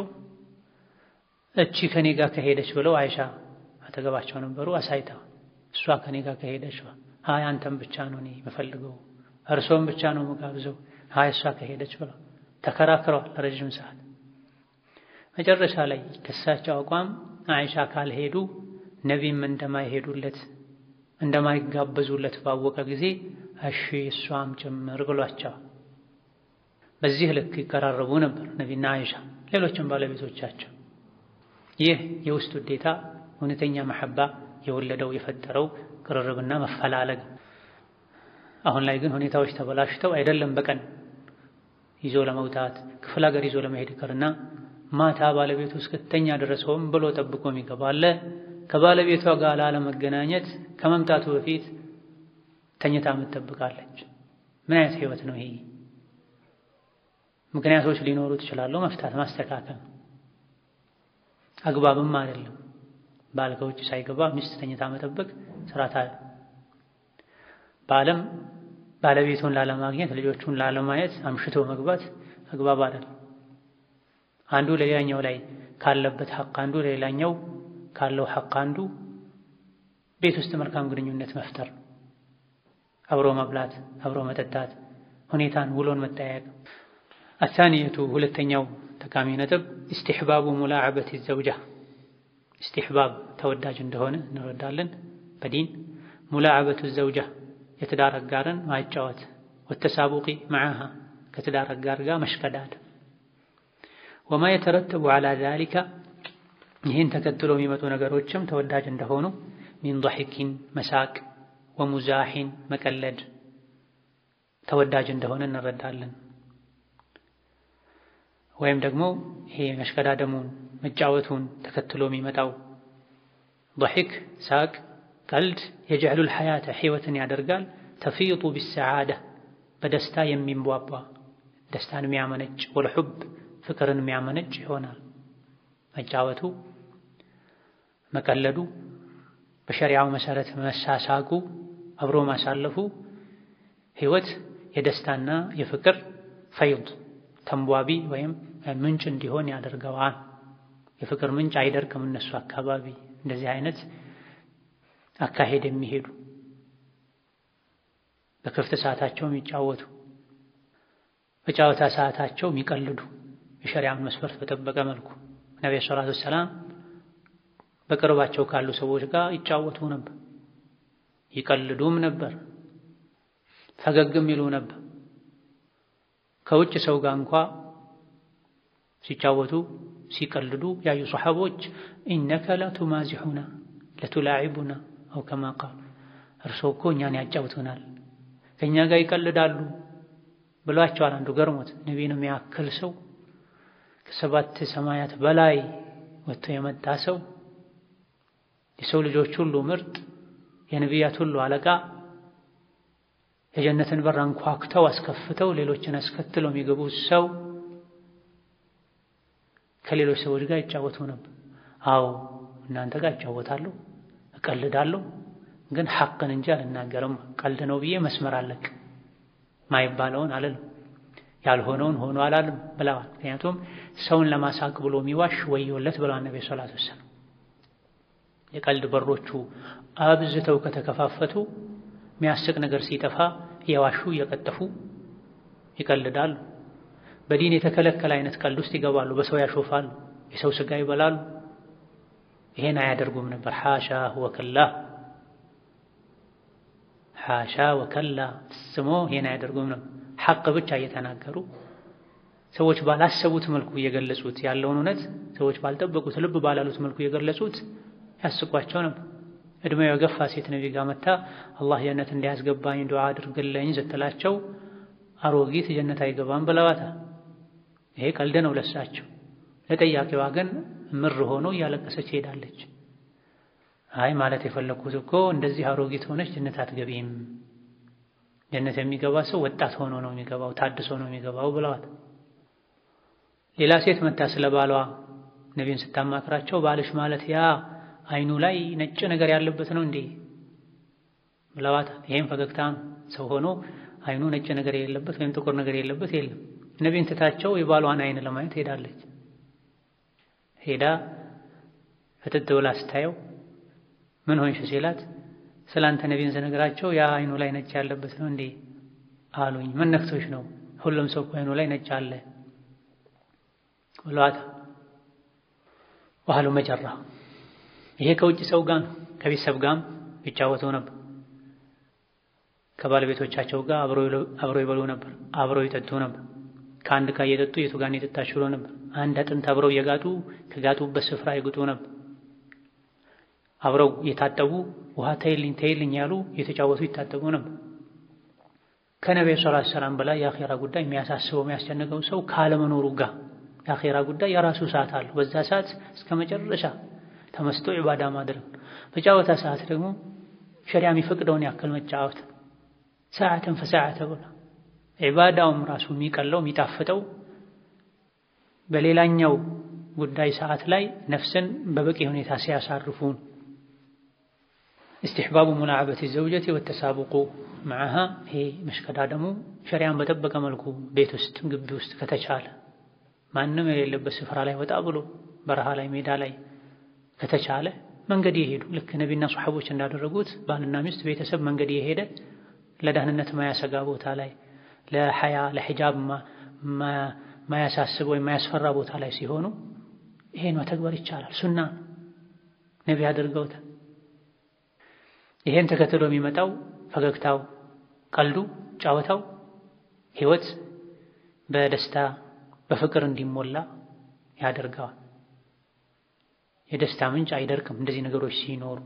እቺ ከኔ ጋር ከሄደች ብለው አይሻ አጠገባቸው ነበሩ። አሳይታ እሷ ከኔ ጋር ከሄደች አይ አንተም ብቻ ነው እኔ የምፈልገው እርሶም ብቻ ነው መጋብዘው አይ እሷ ከሄደች ብለው ተከራክረዋል ለረጅም ሰዓት። መጨረሻ ላይ ከሳቸው አቋም አይሻ ካልሄዱ ነቢም እንደማይሄዱለት እንደማይጋበዙለት ባወቀ ጊዜ እሺ እሷም ጭምር ብሏቸዋል። በዚህ ልክ ይቀራረቡ ነበር ነቢና አይሻ ሌሎችም ባለቤቶቻቸው። ይህ የውስጥ ውዴታ እውነተኛ መሐባ የወለደው የፈጠረው ቅርርብና መፈላለግ። አሁን ላይ ግን ሁኔታዎች ተበላሽተው አይደለም በቀን ይዞ ለመውጣት ክፍለ ሀገር ይዞ ለመሄድ ይቅርና ማታ ባለቤቱ እስክተኛ ድረስ ሆን ብሎ ጠብቆ የሚገባ አለ። ከባለቤቷ ጋር ላለመገናኘት ከመምጣቱ በፊት ተኝታ ትጠብቃለች። ምን አይነት ህይወት ነው ይሄ? ምክንያቶች ሊኖሩት ይችላሉ። መፍታት ማስተካከል አግባብም አይደለም። ባል ከውጭ ሳይገባ ሚስት ተኝታ መጠበቅ ስርዓት አለ። በዓለም ባለቤቱን ላለማግኘት ልጆቹን ላለማየት አምሽቶ መግባት አግባብ አይደለም። አንዱ ለሌላኛው ላይ ካለበት ሐቅ አንዱ ለሌላኛው ካለው ሐቅ አንዱ ቤት ውስጥ መልካም ግንኙነት መፍጠር፣ አብሮ መብላት፣ አብሮ መጠጣት፣ ሁኔታን ውሎን መጠያየቅ። አታንየቱ ሁለተኛው ጠቃሚ ነጥብ ኢስቲሕባቡ ሙላዕበት ዘውጃ ኢስቲሕባብ ተወዳጅ እንደሆነ እንረዳለን። በዲን ሙላዕበቱ ዘውጃ የትዳር አጋርን ማጫወት፣ ወተሳቡቂ መዓሃ ከትዳር አጋር ጋር መሽቀዳድ፣ ወማ የተረተቡ ዐላ ዛሊካ ይህን ተከትሎ የሚመጡ ነገሮችም ተወዳጅ እንደሆኑ ሚን ضሒኪን መሳቅ፣ ወሙዛሒን መቀለድ ተወዳጅ እንደሆነ እንረዳለን። ወይም ደግሞ ይሄ መሽቀዳደሙን መጫወቱን ተከትሎ የሚመጣው ضሒክ ሳቅ፣ ቀልድ የጀዕሉል ሐያተ ሕይወትን ያደርጋል። ተፊጡ ቢሰዓዳ በደስታ የሚንቧቧ ደስታን የሚያመነጭ ወልሑብ ፍቅርን የሚያመነጭ ይሆናል። መጫወቱ፣ መቀለዱ፣ በሸሪዓው መሰረት መሳሳቁ፣ አብሮ ማሳለፉ ሕይወት የደስታና የፍቅር ፈይድ ተንቧቢ ወይም ምንጭ እንዲሆን ያደርገዋል። የፍቅር ምንጭ አይደርቅም እነሱ አካባቢ እንደዚህ አይነት አካሄድ የሚሄዱ በክፍት ሰዓታቸው የሚጫወቱ በጨዋታ ሰዓታቸው የሚቀልዱ የሸሪዓን መስፈርት በጠበቀ መልኩ ነቢዩ ሰላቱ ወሰላም በቅርባቸው ካሉ ሰዎች ጋር ይጫወቱ ነበር፣ ይቀልዱም ነበር፣ ፈገግም ይሉ ነበር። ከውጭ ሰው ጋር እንኳ ሲጫወቱ ሲቀልዱ ያዩ ሰሐቦች ኢነከ ለቱማዚሑና ለቱላዒቡና አው ከማ ቃሉ እርስዎ እኮ እኛን ያጫውቱናል ከእኛ ጋር ይቀልዳሉ ብሏቸዋል። አንዱ ገርሞት ነቢይን የሚያክል ሰው ከሰባት ሰማያት በላይ ወጥቶ የመጣ ሰው የሰው ልጆች ሁሉ ምርጥ የነቢያት ሁሉ አለቃ የጀነትን በር አንኳኩተው አስከፍተው ሌሎችን አስከትለው የሚገቡ ሰው ከሌሎች ሰዎች ጋር ይጫወቱ ነበር። አዎ እናንተ ጋር ይጫወታለሁ፣ እቀልዳለሁ፣ ግን ሐቅን እንጂ አልናገርም። ቀልድ ነው ብዬ መስመር አለቅ ማይባለውን አልልም፣ ያልሆነውን ሆኖ አላልም ብለዋል። ምክንያቱም ሰውን ለማሳቅ ብሎ የሚዋሽ ወዮለት ብለዋል ነቢ ሰላቱ ወሰላም። የቀልድ በሮቹ አብዝተው ከተከፋፈቱ የሚያስቅ ነገር ሲጠፋ እየዋሹ እየቀጠፉ ይቀልዳሉ። በዲን የተከለከለ አይነት ቀልድ ውስጥ ይገባሉ። በሰው ያሾፋሉ፣ የሰው ስጋ ይበላሉ። ይሄን አያደርጉም ነበር። ሓሻ ወከላ ሓሻ ወከላ ስሞ ይሄን አያደርጉም ነበር። ሐቅ ብቻ እየተናገሩ ሰዎች ባላሰቡት መልኩ እየገለጹት ያለውን እውነት ሰዎች ባልጠበቁት ልብ ባላሉት መልኩ እየገለጹት ያስቋቸው ነበር። እድሜው የገፋ ሴት ነቢ ጋር መታ አላህ ጀነት እንዲያስገባኝ ዱዓ አድርግልኝ ስትላቸው አሮጊት ጀነት አይገባም ብለዋታል። ይሄ ቀልድ ነው ለሳቸው። ለጠያቂዋ ግን ምር ሆኖ እያለቀሰች ሄዳለች። አይ ማለት የፈለግኩት እኮ እንደዚህ አሮጊት ሆነች ጀነት አትገቢም። ጀነት የሚገባ ሰው ወጣት ሆኖ ነው የሚገባው፣ ታድሶ ነው የሚገባው ብለዋት። ሌላ ሴት መታ ስለ ባሏ ነቢን ስታማክራቸው ባልሽ ማለት ያ አይኑ ላይ ነጭ ነገር ያለበት ነው እንዴ ብለዋታል። ይሄም ፈገግታ ነው። ሰው ሆኖ አይኑ ነጭ ነገር የሌለበት ወይም ጥቁር ነገር የሌለበት የለም። ነቢን ትታቸው የባሏን አይን ለማየት ሄዳለች። ሄዳ ፍጥጥ ብላ ስታየው ምን ሆንሽ ሲላት ስላንተ ነቢን ስነግራቸው ያ አይኑ ላይ ነጭ ያለበት ነው እንዴ አሉኝ። ምን ነክቶሽ ነው? ሁሉም ሰው እኮ አይኑ ላይ ነጭ አለ ብለዋታል። ዋህሉ መጨራ ይሄ ከውጭ ሰው ጋር ነው። ከቤተሰብ ጋርም ይጫወቱ ነበር። ከባለቤቶቻቸው ጋር አብረው ይበሉ ነበር፣ አብረው ይጠጡ ነበር። ከአንድ ዕቃ እየጠጡ የቱ ጋር የጠጣች ብሎ ነበር። አንድ አጥንት አብረው እየጋጡ ከጋጡበት ስፍራ ይግጡ ነበር። አብረው የታጠቡ ውሃ ተይልኝ ተይልኝ ያሉ የተጫወቱ ይታጠቡ ነበር። ከነቢዩ ሰለላሁ ዐለይሂ ወሰለም በላይ የአኼራ ጉዳይ የሚያሳስበው የሚያስጨንቀው ሰው ካለመኖሩ ጋር የአኼራ ጉዳይ የራሱ ሰዓት አለው። በዛ ሰዓት እስከ መጨረሻ ተመስጦ ዒባዳ ማድረግ፣ በጫወታ ሰዓት ደግሞ ሸሪያ የሚፈቅደውን ያክል መጫወት ሰዓትን ፈሰዓተ ብሎ ዒባዳውም ራሱ የሚቀለው የሚጣፍጠው በሌላኛው ጉዳይ ሰዓት ላይ ነፍስን በበቂ ሁኔታ ሲያሳርፉን እስትሕባቡ ሙላዓበት ዘውጀቲ ወተሳቡቁ መዓሃ ይሄ መሽቀዳደሙ ሸሪያን በጠበቀ መልኩ ቤት ውስጥ ግቢ ውስጥ ከተቻለ ማንም የሌለበት ስፍራ ላይ ወጣ ብሎ በረሃ ላይ ሜዳ ላይ ከተቻለ መንገድ የሄዱ ልክ ነቢና ሰሓቦች እንዳደረጉት ባልና ሚስት ቤተሰብ መንገድ የሄደ ለደህንነት ማያሰጋ ቦታ ላይ ለሐያ ለሒጃብ ማያሳስብ ወይም ማያስፈራ ቦታ ላይ ሲሆኑ ይሄን መተግበር ይቻላል። ሱና ነቢ አድርገውታል። ይሄን ተከትሎ የሚመጣው ፈገግታው፣ ቀልዱ፣ ጫወታው ህይወት በደስታ በፍቅር እንዲሞላ ያደርገዋል። የደስታ ምንጭ አይደርቅም እንደዚህ ነገሮች ሲኖሩ።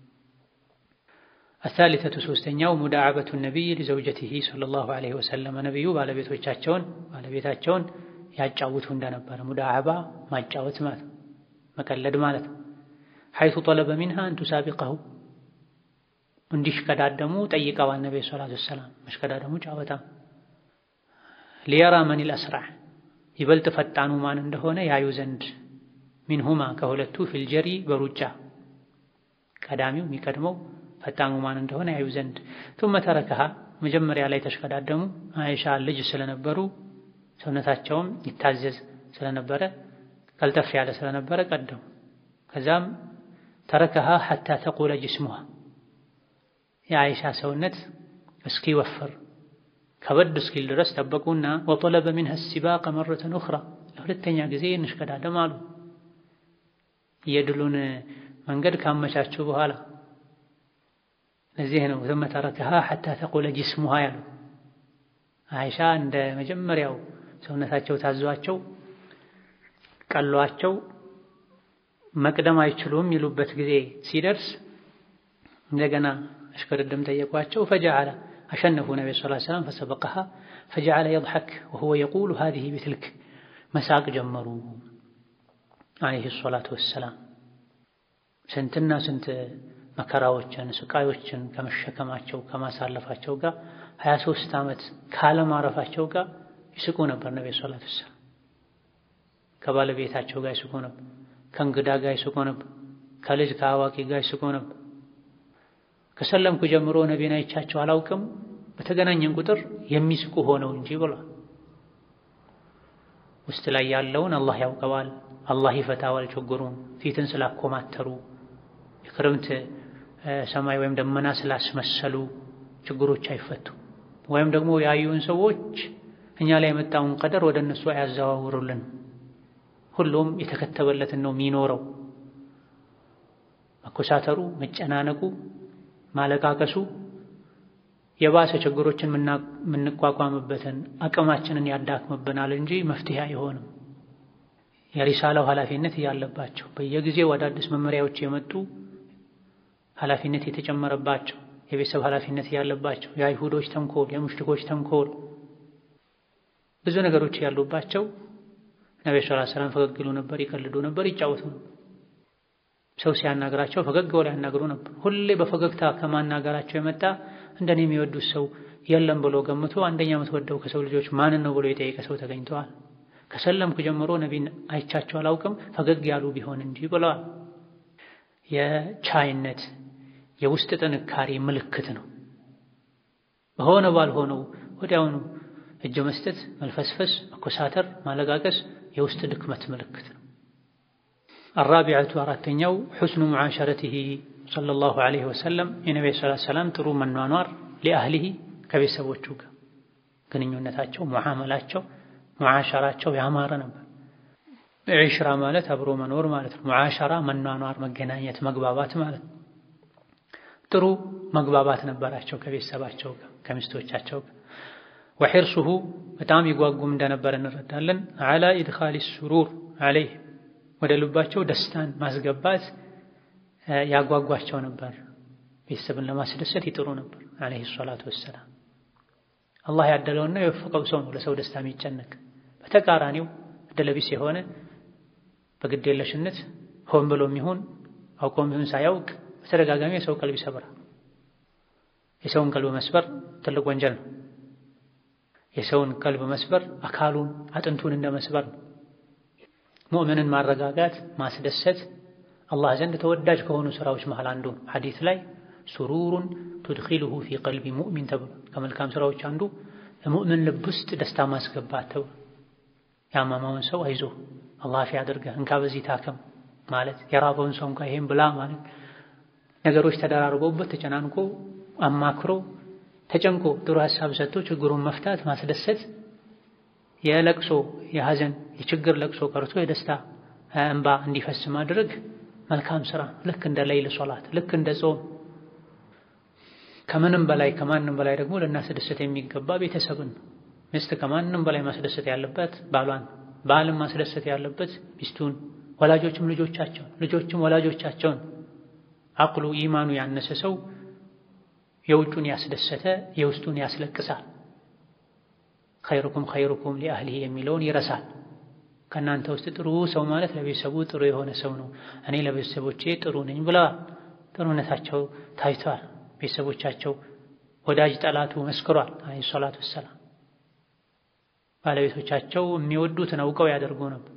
አሳሊተቱ ሶስተኛው ሙዳዓበቱ ነቢይ ሊዘውጀቲሂ ሰለላሁ ዐለይሂ ወሰለም ነቢዩ ባለቤቶቻቸውን ባለቤታቸውን ያጫውቱ እንደነበረ ሙዳዓባ ማጫወት ማለት መቀለድ ማለት ነው። ሐይቱ ጠለበ ሚንሃ አን ቱሳቢቀሁ እንዲሽቀዳደሙ ጠይቀዋል ነቢዩ ሰላቱ ወሰላም። መሽቀዳደሙ ጫወታ ሊየራ መኒል አስራዕ ይበልጥ ፈጣኑ ማን እንደሆነ ያዩ ዘንድ ሚንሁማ ከሁለቱ ፊልጀሪ በሩጫ ቀዳሚው የሚቀድመው ፈጣኑ ማን እንደሆነ ያዩ ዘንድ ቱመ ተረከሃ መጀመሪያ ላይ ተሽቀዳደሙ። አይሻ ልጅ ስለነበሩ ሰውነታቸውም ይታዘዝ ስለነበረ ቀልጠፍ ያለ ስለነበረ ቀደሙ። ከዛም ተረከሃ ሐታ ተቁለ ጅስሙሃ የአይሻ ሰውነት እስኪወፍር ከበድ እስኪል ድረስ ጠበቁና ወጠለበ ሚንሃ ሲባቀ መረተን ኡኽራ ለሁለተኛ ጊዜ እንሽቀዳደም አሉ። የድሉን መንገድ ካመቻችሁ በኋላ ለዚህ ነው ثم تركها حتى تقول جسمها ያሉ አይሻ እንደ መጀመሪያው ሰውነታቸው ታዟቸው ቀሏቸው መቅደም አይችሉም ይሉበት ጊዜ ሲደርስ እንደገና እሽቅድድም ጠየቋቸው። ፈጀዐለ አሸነፉ ነቢ ስ ሰላም ፈሰበቀሃ ፈጀዐለ የضሐክ ወሁወ የቁሉ ሃዚህ ቢትልክ መሳቅ ጀመሩ ዓለይሂ ሰላቱ ወሰላም። ስንትና ስንት መከራዎችን ስቃዮችን ከመሸከማቸው ከማሳለፋቸው ጋር ሀያ ሦስት ዓመት ካለማረፋቸው ጋር ይስቁ ነበር ነቢ ሰላቱ ወሰላም። ከባለቤታቸው ጋር ይስቁ ነበር። ከእንግዳ ጋር ይስቁ ነበር። ከልጅ ከአዋቂ ጋር ይስቁ ነበር። ከሰለምኩ ጀምሮ ነቢን አይቻቸው አላውቅም፣ በተገናኘን ቁጥር የሚስቁ ሆነው እንጂ ብሏል። ውስጥ ላይ ያለውን አላህ ያውቀዋል። አላህ ይፈታዋል ችግሩን። ፊትን ስላኮማተሩ የክረምት ሰማይ ወይም ደመና ስላስመሰሉ ችግሮች አይፈቱ። ወይም ደግሞ ያዩን ሰዎች እኛ ላይ የመጣውን ቀደር ወደ እነሱ አያዘዋውሩልን። ሁሉም የተከተበለትን ነው የሚኖረው። መኮሳተሩ፣ መጨናነቁ፣ ማለቃቀሱ የባሰ ችግሮችን የምንቋቋምበትን አቅማችንን ያዳክምብናል እንጂ መፍትሄ አይሆንም። የሪሳላው ኃላፊነት እያለባቸው በየጊዜው አዳዲስ መመሪያዎች የመጡ ኃላፊነት የተጨመረባቸው የቤተሰብ ኃላፊነት እያለባቸው የአይሁዶች ተንኮል፣ የሙሽሪኮች ተንኮል ብዙ ነገሮች ያሉባቸው ነብዩ ሰለላሁ ዐለይሂ ወሰለም ፈገግ ይሉ ነበር፣ ይቀልዱ ነበር፣ ይጫወቱ ነበር። ሰው ሲያናገራቸው ፈገግ ብለው ያናግሩ ነበር። ሁሌ በፈገግታ ከማናገራቸው የመጣ እንደኔ የሚወዱት ሰው የለም ብሎ ገምቶ አንደኛ የምትወደው ከሰው ልጆች ማንን ነው ብሎ የጠየቀ ሰው ተገኝተዋል። ከሰለምኩ ጀምሮ ነቢን አይቻቸው አላውቅም ፈገግ ያሉ ቢሆን እንጂ ብለዋል። የቻይነት የውስጥ ጥንካሬ ምልክት ነው። በሆነ ባልሆነው ወዲያውኑ እጅ መስጠት፣ መልፈስፈስ፣ መኮሳተር፣ ማለቃቀስ የውስጥ ድክመት ምልክት ነው። አራቢዐቱ አራተኛው ሑስኑ ሙዓሸረቲሂ ሰለላሁ ዐለይሂ ወሰለም የነቢዩ ሰለላሁ ዐለይሂ ወሰለም ጥሩ መኗኗር ሊአህሊሂ ከቤተሰቦቹ ጋር ግንኙነታቸው፣ ሙዓመላቸው፣ ሙዓሸራቸው ያማረ ነበር። ዒሽራ ማለት አብሮ መኖር ማለት ነው። ሙዓሸራ መኗኗር፣ መገናኘት፣ መግባባት ማለት ነው። ጥሩ መግባባት ነበራቸው ከቤተሰባቸው ጋር ከሚስቶቻቸው ጋር ወሒርሱሁ በጣም ይጓጉም እንደነበር እንረዳለን። ዓላ ኢድኻሊ ሱሩር ዐለይህ ወደ ልባቸው ደስታን ማስገባት ያጓጓቸው ነበር። ቤተሰብን ለማስደሰት ይጥሩ ነበር ዐለይሂ ሰላቱ ወሰላም። አላህ ያደለውና የወፈቀው ሰው ነው ለሰው ደስታ የሚጨነቅ። በተቃራኒው እድለቢስ የሆነ በግዴለሽነት ሆን ብሎ የሚሆን አውቆም ይሁን ሳያውቅ በተደጋጋሚ የሰው ቀልብ ይሰብራል። የሰውን ቀልብ መስበር ትልቅ ወንጀል ነው። የሰውን ቀልብ መስበር አካሉን አጥንቱን እንደ መስበር ነው። ሙእምንን ማረጋጋት ማስደሰት አላህ ዘንድ ተወዳጅ ከሆኑ ስራዎች መሃል አንዱ ሐዲስ ላይ ሱሩሩን ቱድኺሉሁ ፊ ቀልቢ ሙእሚን ተብሎ ከመልካም ስራዎች አንዱ ሙእምን ልብ ውስጥ ደስታ ማስገባት ተብሎ ያማማውን ሰው አይዞ አላህ ፊ ያድርገህ እንካ በዚህ ታከም ማለት የራበውን ሰው እንኳ ይሄን ብላ ማለት ነገሮች ተደራርበውበት ተጨናንቆ አማክሮ ተጨንቆ ጥሩ ሀሳብ ሰጥቶ ችግሩን መፍታት ማስደሰት የለቅሶ የሐዘን የችግር ለቅሶ ቀርቶ የደስታ እንባ እንዲፈስ ማድረግ መልካም ስራ ልክ እንደ ለይል ሶላት ልክ እንደ ጾም ከምንም በላይ ከማንም በላይ ደግሞ ልናስደሰት የሚገባ ቤተሰብን ሚስት ከማንም በላይ ማስደሰት ያለበት ባሏን ባልም ማስደሰት ያለበት ሚስቱን ወላጆችም ልጆቻቸውን ልጆችም ወላጆቻቸውን አቅሉ ኢማኑ ያነሰ ሰው የውጩን ያስደሰተ የውስጡን ያስለቅሳል። ኸይሩኩም ኸይሩኩም ሊአህሊሂ የሚለውን ይረሳል። ከእናንተ ውስጥ ጥሩ ሰው ማለት ለቤተሰቡ ጥሩ የሆነ ሰው ነው። እኔ ለቤተሰቦቼ ጥሩ ነኝ ብለዋል። ጥሩነታቸው ታይቷል። ቤተሰቦቻቸው ወዳጅ ጠላቱ መስክሯል። አለይሂ ሰላቱ ወሰላም ባለቤቶቻቸው የሚወዱትን አውቀው ያደርጉ ነበር።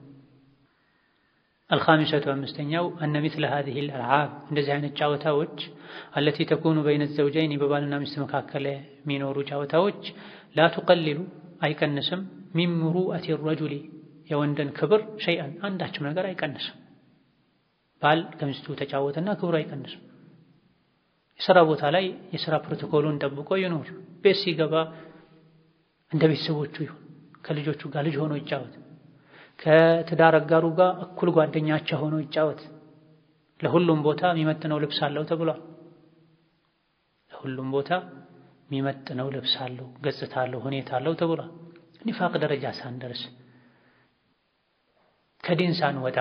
አልኻሚሰቱ አምስተኛው አነ ሚስለ ሃዚሂ አልአልዓብ እንደዚህ አይነት ጨዋታዎች አለቲ ተኩኑ በይነ ዘውጀይን በባልና ሚስት መካከል የሚኖሩ ጨዋታዎች ላ ቱቀሊሉ አይቀንስም ሚን ሙሩአቲ ረጁሊ የወንድን ክብር ሸይአን አንዳችም ነገር አይቀንስም። ባል ከሚስቱ ተጫወተና ክብሩ አይቀንስም። የሥራ ቦታ ላይ የሥራ ፕሮቶኮሉን ጠብቆ ይኖር። ቤት ሲገባ እንደ ቤተሰቦቹ ይሁን። ከልጆቹ ጋር ልጅ ሆኖ ይጫወት። ከትዳር አጋሩ ጋር እኩል ጓደኛቸው ሆኖ ይጫወት። ለሁሉም ቦታ የሚመጥነው ልብስ አለው ተብሏል። ለሁሉም ቦታ የሚመጥነው ልብስ አለው፣ ገጽታ አለው፣ ሁኔታ አለው ተብሏል። ኒፋቅ ደረጃ ሳንደርስ ከዲን ሳንወጣ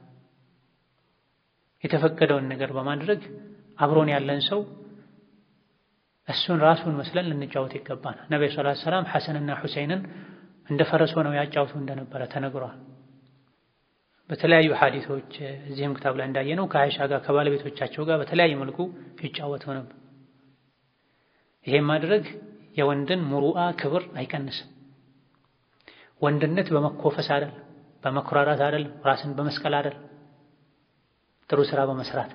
የተፈቀደውን ነገር በማድረግ አብሮን ያለን ሰው እሱን ራሱን መስለን ልንጫወት ይገባናል። ነብዩ ሰለላሁ ዐለይሂ ወሰለም ሐሰንና ሁሰይንን እንደ ፈረስ ሆነው ያጫውቱ እንደነበረ ተነግሯል። በተለያዩ ሐዲሶች እዚህም ክታብ ላይ እንዳየነው ከአይሻ ጋር ከባለቤቶቻቸው ጋር በተለያየ መልኩ ይጫወቱ ነበር። ይሄን ማድረግ የወንድን ሙሩአ ክብር አይቀንስም። ወንድነት በመኮፈስ አይደል፣ በመኩራራት አይደል፣ ራስን በመስቀል አይደል፣ ጥሩ ስራ በመስራት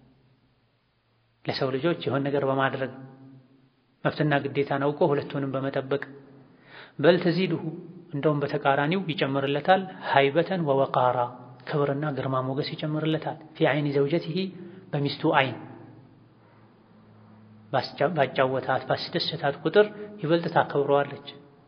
ለሰው ልጆች የሆነ ነገር በማድረግ መብትና ግዴታን አውቆ ሁለቱንም በመጠበቅ በል ተዚድሁ እንደውም በተቃራኒው ይጨምርለታል። ሃይበተን ወወቃራ ክብርና ግርማ ሞገስ ይጨምርለታል። ፊ አይኒ ዘውጀቲሂ በሚስቱ አይን ባጫወታት ባስደሰታት ቁጥር ይበልጥ ታከብረዋለች።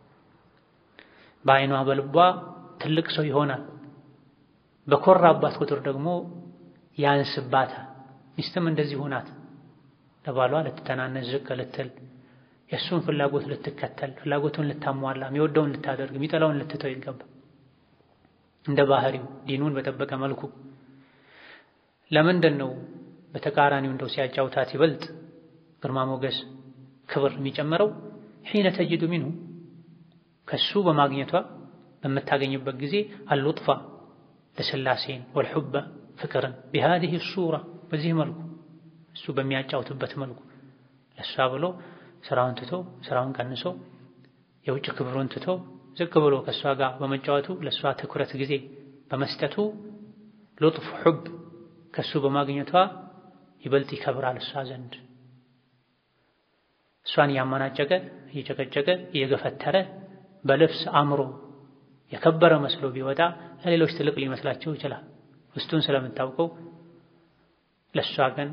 በአይኗ በልቧ ትልቅ ሰው ይሆናል። በኮራባት ቁጥር ደግሞ ያንስባታል። ሚስትም እንደዚሁ ናት። ለባሏ ልትተናነስ ዝቅ ልትል የእሱን ፍላጎት ልትከተል ፍላጎቱን ልታሟላ የሚወደውን ልታደርግ የሚጠላውን ልትተው ይገባል። እንደ ባህሪው ዲኑን በጠበቀ መልኩ ለምንድን ነው በተቃራኒው እንደው ሲያጫውታት ይበልጥ ግርማ ሞገስ ክብር የሚጨምረው? ሒነ ተጅዱ ሚንሁ ከሱ በማግኘቷ በምታገኝበት ጊዜ አልሉጥፋ ለስላሴን ወልሑበ ፍቅርን ቢሃዚህ ሱራ በዚህ መልኩ እሱ በሚያጫውትበት መልኩ ለእሷ ብሎ ስራውን ትቶ ስራውን ቀንሶ የውጭ ክብሩን ትቶ ዝቅ ብሎ ከእሷ ጋር በመጫወቱ ለእሷ ትኩረት ጊዜ በመስጠቱ ሉጥፍ ሑብ ከእሱ በማግኘቷ ይበልጥ ይከብራል እሷ ዘንድ። እሷን እያመናጨቀ እየጨቀጨቀ እየገፈተረ በልብስ አምሮ የከበረ መስሎ ቢወጣ ለሌሎች ትልቅ ሊመስላቸው ይችላል። ውስጡን ስለምታውቀው ለእሷ ግን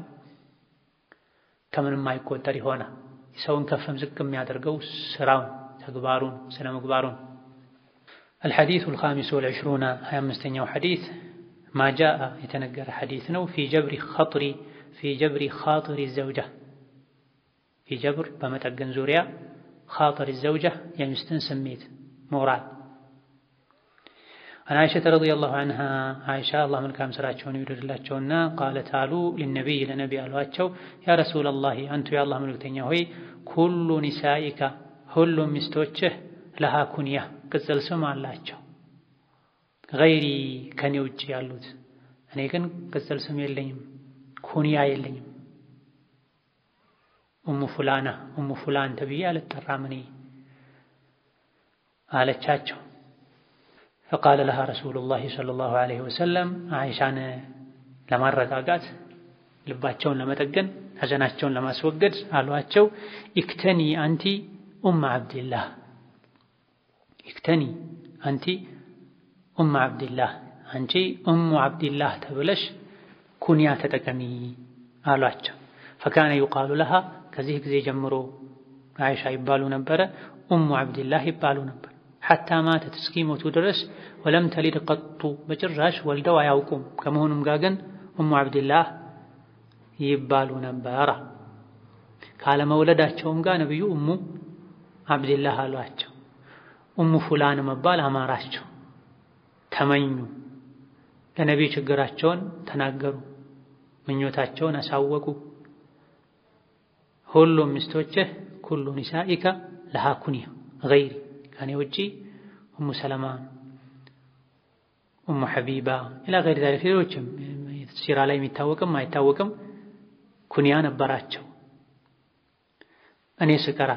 ከምንም አይቆጠር ይሆናል። ሰውን ከፍም ዝቅ የሚያደርገው ስራውን፣ ተግባሩን፣ ስነ ምግባሩን። አልሐዲሱ አልኻሚሱ ወልዕሽሩና ሀያ አምስተኛው ሐዲስ ማጃአ የተነገረ ሐዲስ ነው። ፊ ጀብሪ ኸጥሪ ፊ ጀብሪ ኻጥሪ ዘውጃ ፊ ጀብር በመጠገን ዙሪያ ኻጥሪ ዘውጃ የሚስትን ስሜት ሞራል አን አይሸተ ረዲየላሁ ዐንሃ አይሻ አላህ መልካም ስራቸውን ይውደድላቸውና ቃለት አሉ ሊነቢይ ለነቢ አሏቸው ያ ረሱለላህ አንቱ የአላህ መልእክተኛ ሆይ ኩሉ ኒሳኢካ ሁሉም ሚስቶችህ ለሃ ኩንያ ቅጽል ስም አላቸው ገይሪ ከኔ ውጭ ያሉት እኔ ግን ቅጽል ስም የለኝም ኩንያ የለኝም ኡሙ ፉላና ኡሙ ፉላን ተብዬ አልጠራም እኔ አለቻቸው ፈቃለ ለሃ ረሱሉላሂ ሰለላሁ ዐለይሂ ወሰለም አይሻን ለማረጋጋት ልባቸውን ለመጠገን ሐዘናቸውን ለማስወገድ አሏቸው ኢክተኒ አንቲ ኡም ዓብድላህ ኢክተኒ አንቲ ኡም ዓብድላህ አንቺ ኡሙ ዓብድላህ ተብለሽ ኩንያ ተጠቀሚ አሏቸው። ፈካነ ዩቃሉ ለሃ ከዚህ ጊዜ ጀምሮ አይሻ ይባሉ ነበረ፣ ኡሙ ዓብድላህ ይባሉ ነበር። ሐታ ማተት እስኪሞቱ ድረስ ወለም ተሊድ ቀጡ በጭራሽ ወልደው አያውቁም። ከመሆኑም ጋር ግን ኡሙ ዓብድላህ ይባሉ ነበረ። ካለመውለዳቸውም ጋር ነቢዩ ኡሙ ዓብድላህ አሏቸው። ኡሙ ፉላን መባል አማራቸው፣ ተመኙ። ለነቢዩ ችግራቸውን ተናገሩ፣ ምኞታቸውን አሳወቁ። ሁሉም ሚስቶችህ ኩሉ ኒሳኢካ ለሃ ኩንያ ገይሪ ከኔ ውጪ ኡሙ ሰለማ፣ ኡሙ ሐቢባ ኢላ ገይሪ ዛሊክ ሌሎችም ሲራ ላይ የሚታወቅም አይታወቅም ኩንያ ነበራቸው። እኔ ስቀራ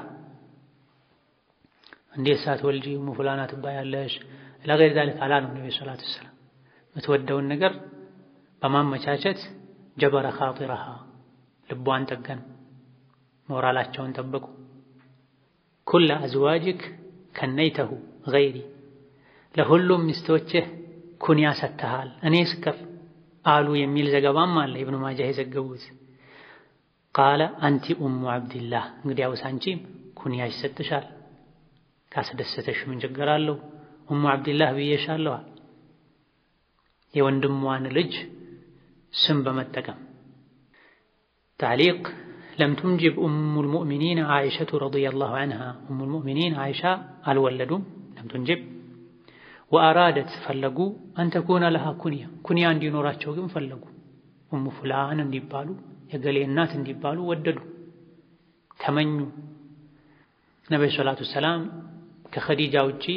እንዴት ሳትወልጂ ኡሙ ፉላና ትባያለሽ? ኢላ ገይሪ ዛሊክ አላሉም ነብዩ ሰለላሁ ዐለይሂ ወሰለም። የምትወደውን ነገር በማመቻቸት ጀበረ ኻጢረሃ ልቧን ጠገኑ፣ ሞራላቸውን ጠበቁ። ኩለ አዝዋጅክ ከነይተሁ ገይሪ ለሁሉም ሚስቶችህ ኩንያ ሰጥተሃል እኔ ስቀር አሉ የሚል ዘገባም አለ ኢብኑ ማጃህ የዘገቡት። ቃለ አንቲ ኡሙ ዓብድላህ እንግዲያውስ አንቺም ኩንያ ይሰጥሻል፣ ካስደሰተሽ ምን ችግር አለው? ኡሙ ዓብድላህ ብዬሻለዋል። የወንድሟን ልጅ ስም በመጠቀም ታዕሊቅ ለም ቱንጅብ ኡሙል ሙእሚኒን ዓኢሸቱ ረዲየላሁ ዐንሃ ኡሙል ሙእሚኒን ዓኢሻ አልወለዱም። ለም ቱንጅብ ወአራደት ፈለጉ አንተኩነ ለሃ ኩንያ ኩንያ እንዲኖራቸው ግን ፈለጉ። ኡሙ ፉላን እንዲባሉ የገሌ እናት እንዲባሉ ወደዱ፣ ተመኙ። ነቢዩ ሰላቱ ሰላም ከኸዲጃ ውጪ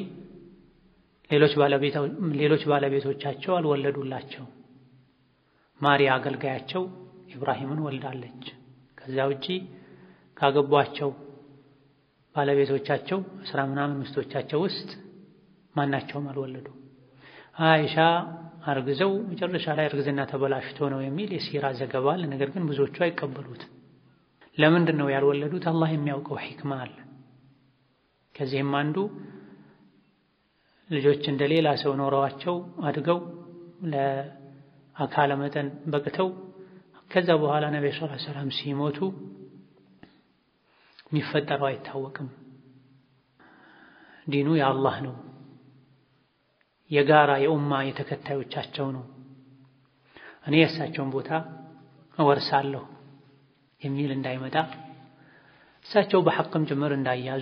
ሌሎች ባለቤቶቻቸው አልወለዱላቸው። ማርያ አገልጋያቸው ኢብራሂምን ወልዳለች። ከዚያ ውጪ ካገቧቸው ባለቤቶቻቸው አስራ ምናምን ሚስቶቻቸው ውስጥ ማናቸውም አልወለዱ። አይሻ አርግዘው መጨረሻ ላይ እርግዝና ተበላሽቶ ነው የሚል የሲራ ዘገባ አለ። ነገር ግን ብዙዎቹ አይቀበሉትም። ለምንድን ነው ያልወለዱት? አላህ የሚያውቀው ሒክማ አለ። ከዚህም አንዱ ልጆች እንደ ሌላ ሰው ኖረዋቸው አድገው ለአካለ መጠን በቅተው ከዛ በኋላ ነብዩ ሰለላሁ ዐለይሂ ወሰለም ሲሞቱ የሚፈጠረው አይታወቅም። ዲኑ የአላህ ነው፣ የጋራ የኡማ የተከታዮቻቸው ነው። እኔ የእሳቸውን ቦታ እወርሳለሁ የሚል እንዳይመጣ እሳቸው በሐቅም ጭምር እንዳያዙ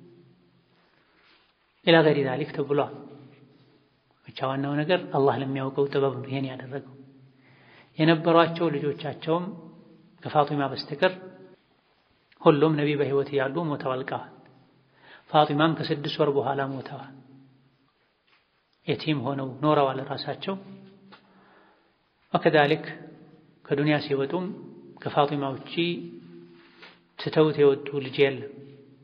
ኢላ ገይሪ ዛሊክ ተብሏል። ብቻ ዋናው ነገር አላህ ለሚያውቀው ጥበብ ነው ይሄን ያደረገው። የነበሯቸው ልጆቻቸውም ከፋጢማ በስተቀር ሁሉም ነቢ በሕይወት እያሉ ሞተው አልቀዋል። ፋጢማም ከስድስት ወር በኋላ ሞተዋል። የቲም ሆነው ኖረዋል ራሳቸው። ወከዛሊክ ከዱንያ ሲወጡም ከፋጢማ ውጪ ትተውት የወጡ ልጅ የለም።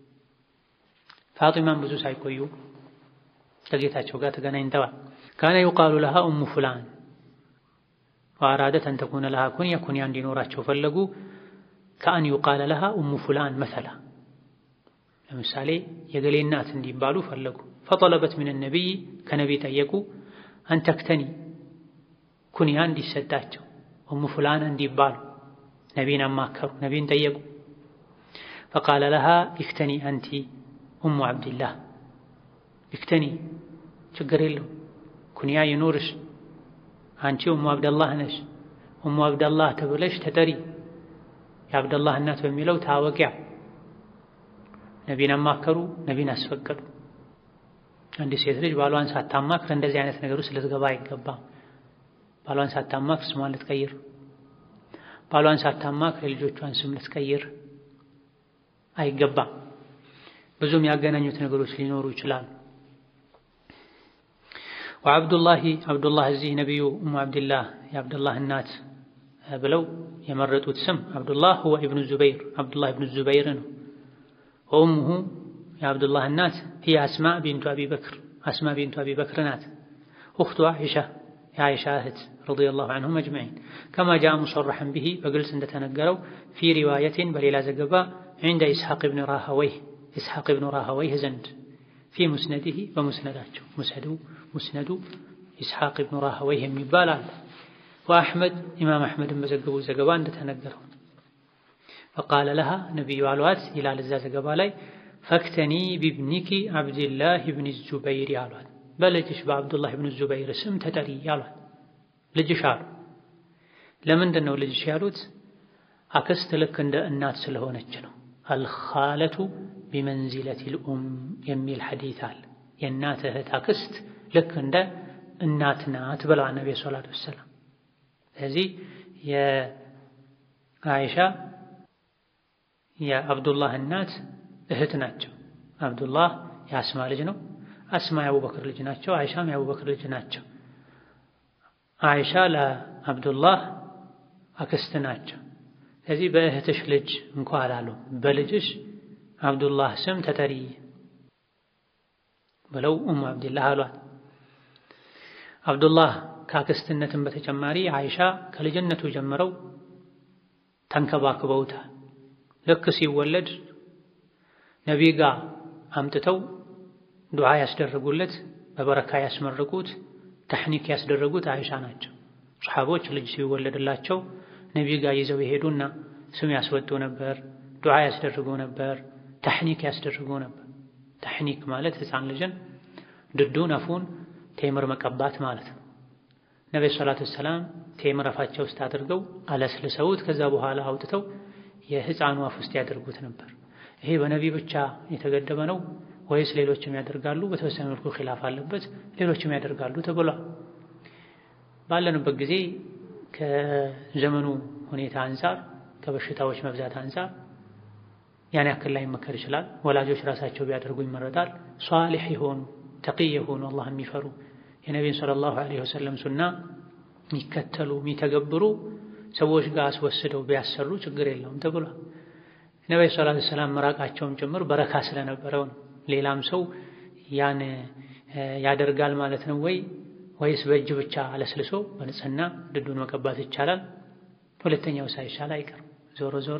ፋጢማም ብዙ ሳይቆዩ ከጌታቸው ጋር ተገናኝተዋል። ካነ ዩቃሉ ለሃ ኡሙ ፉላን ወአራደት አን ተኩነ ለሃ ኩንያ ኩንያ እንዲኖራቸው ፈለጉ። ከአን ዩቃለ ለሃ ኡሙ ፉላን መሰላ ለምሳሌ የገሌ እናት እንዲባሉ ፈለጉ። ፈጠለበት ምን ነቢይ ከነቢይ ጠየቁ። አንተክተኒ ኩንያ እንዲሰጣቸው ኡሙ ፉላን እንዲባሉ ነቢይን አማከሩ፣ ነቢይን ጠየቁ። ፈቃለ ለሃ ኢክተኒ አንቲ ኡሙ ዓብድላህ ኢክተኒ ችግር የለው ኩንያ ይኑርሽ አንቺ ኡሙ አብደላህ ነሽ። ኡሙ አብደላህ ተብለሽ ተጠሪ የአብደላህ እናት በሚለው ታወቂያ። ነቢን አማከሩ፣ ነቢን አስፈቀዱ። አንዲት ሴት ልጅ ባሏን ሳታማክር እንደዚህ አይነት ነገር ውስጥ ልትገባ አይገባም። ባሏን ሳታማክር ስሟን ልትቀይር፣ ባሏን ሳታማክር የልጆቿን ስም ልትቀይር አይገባም። ብዙም ያገናኙት ነገሮች ሊኖሩ ይችላሉ። ወዐብዱላሂ አብዱላህ እዚህ ነቢዩ ኡሙ አብድላህ የአብዱላህ እናት ብለው የመረጡት ስም አብዱላህ ሁወ ኢብኑ ዙበይር አብዱላህ ኢብኑ ዙበይር ነው። ወኡሙሁ የአብዱላህ እናት ሂየ አስማ ቢንቱ አቢ በክር አስማ ቢንቱ አቢ በክር ናት። እኽቱ ዓኢሻ የዓኢሻ እህት ረዲየላሁ ዐንሁም አጅመዒን ከማ ጃአ ሙሰረሐን ቢሂ በግልጽ እንደተነገረው ፊ ሪዋየትን በሌላ ዘገባ ዒንደ ኢስሐቅ ብን ራሃወይህ ኢስሐቅ ብን ራሃወይህ ዘንድ ፊ ሙስነዲሂ በሙስነዳቸው ሙስነዱ ሙስነዱ ኢስሐቅ ብኑ ራህወይህ የሚባል አለ። ወአሕመድ ኢማም አሕመድን በዘገቡ ዘገባ እንደተነገረው ፈቃለ ለሃ ነቢዩ አሏት ይላል እዛ ዘገባ ላይ ፈክተኒ ቢብኒኪ ዓብድላህ ብን ዙበይር አሏት። በልጅሽ በዓብዱላህ ብን ዙበይር ስም ተጠሪ አሏት። ልጅሽ አሉ። ለምንድን ነው ልጅሽ ያሉት? አክስት ልክ እንደ እናት ስለሆነች ነው። አልኻለቱ ቢመንዚለቲል ኡም የሚል ሐዲት አለ። የእናት እህት አክስት ልክ እንደ እናት ናት ብለዋል ነቢ ሰላቱ ወሰላም። ስለዚህ የአይሻ የአብዱላህ እናት እህት ናቸው። አብዱላህ የአስማ ልጅ ነው። አስማ የአቡበክር ልጅ ናቸው። አይሻም የአቡበክር ልጅ ናቸው። አይሻ ለአብዱላህ አክስት ናቸው። ስለዚህ በእህትሽ ልጅ እንኳ አላሉ በልጅሽ አብዱላህ ስም ተጠሪ ብለው ኡሙ አብድላህ አሏት። አብዱላህ ከአክስትነትም በተጨማሪ አይሻ ከልጅነቱ ጀምረው ተንከባክበውታል። ልክ ሲወለድ ነቢይ ጋር አምጥተው ዱዓ ያስደረጉለት፣ በበረካ ያስመረቁት፣ ተሕኒክ ያስደረጉት አይሻ ናቸው። ሰሓቦች ልጅ ሲወለድላቸው ነቢይ ጋር ይዘው የሄዱና ስም ያስወጡ ነበር፣ ዱዓ ያስደርጉ ነበር፣ ተሕኒክ ያስደርጉ ነበር። ተሕኒክ ማለት ሕፃን ልጅን ድዱን አፉን ቴምር መቀባት ማለት ነው። ነቢዩ ሰላቱ ወሰላም ቴምር አፋቸው ውስጥ አድርገው አለስልሰውት ከዛ በኋላ አውጥተው የህፃኑ አፍ ውስጥ ያደርጉት ነበር። ይሄ በነቢይ ብቻ የተገደበ ነው ወይስ ሌሎችም ያደርጋሉ? በተወሰነ መልኩ ኺላፍ አለበት። ሌሎችም ያደርጋሉ ተብሏል። ባለንበት ጊዜ ከዘመኑ ሁኔታ አንጻር ከበሽታዎች መብዛት አንጻር ያን ያክል ላይ መከር ይችላል። ወላጆች ራሳቸው ቢያደርጉ ይመረጣል። ሷሊሕ የሆኑ ተቂይ የሆኑ አላህ የሚፈሩ የነቢዩን ሰለላሁ ዐለይሂ ወሰለም ሱና የሚከተሉ የሚተገብሩ ሰዎች ጋር አስወስደው ቢያሰሩ ችግር የለውም ተብሏል። ነቢዩ ሰለላሁ ዐለይሂ ወሰለም መራቃቸውም ጭምር በረካ ስለነበረው ነው። ሌላም ሰው ያን ያደርጋል ማለት ነው ወይ ወይስ በእጅ ብቻ አለስልሶ በንጽህና ድዱን መቀባት ይቻላል? ሁለተኛው ሳይሻል አይቀርም። ዞሮ ዞሮ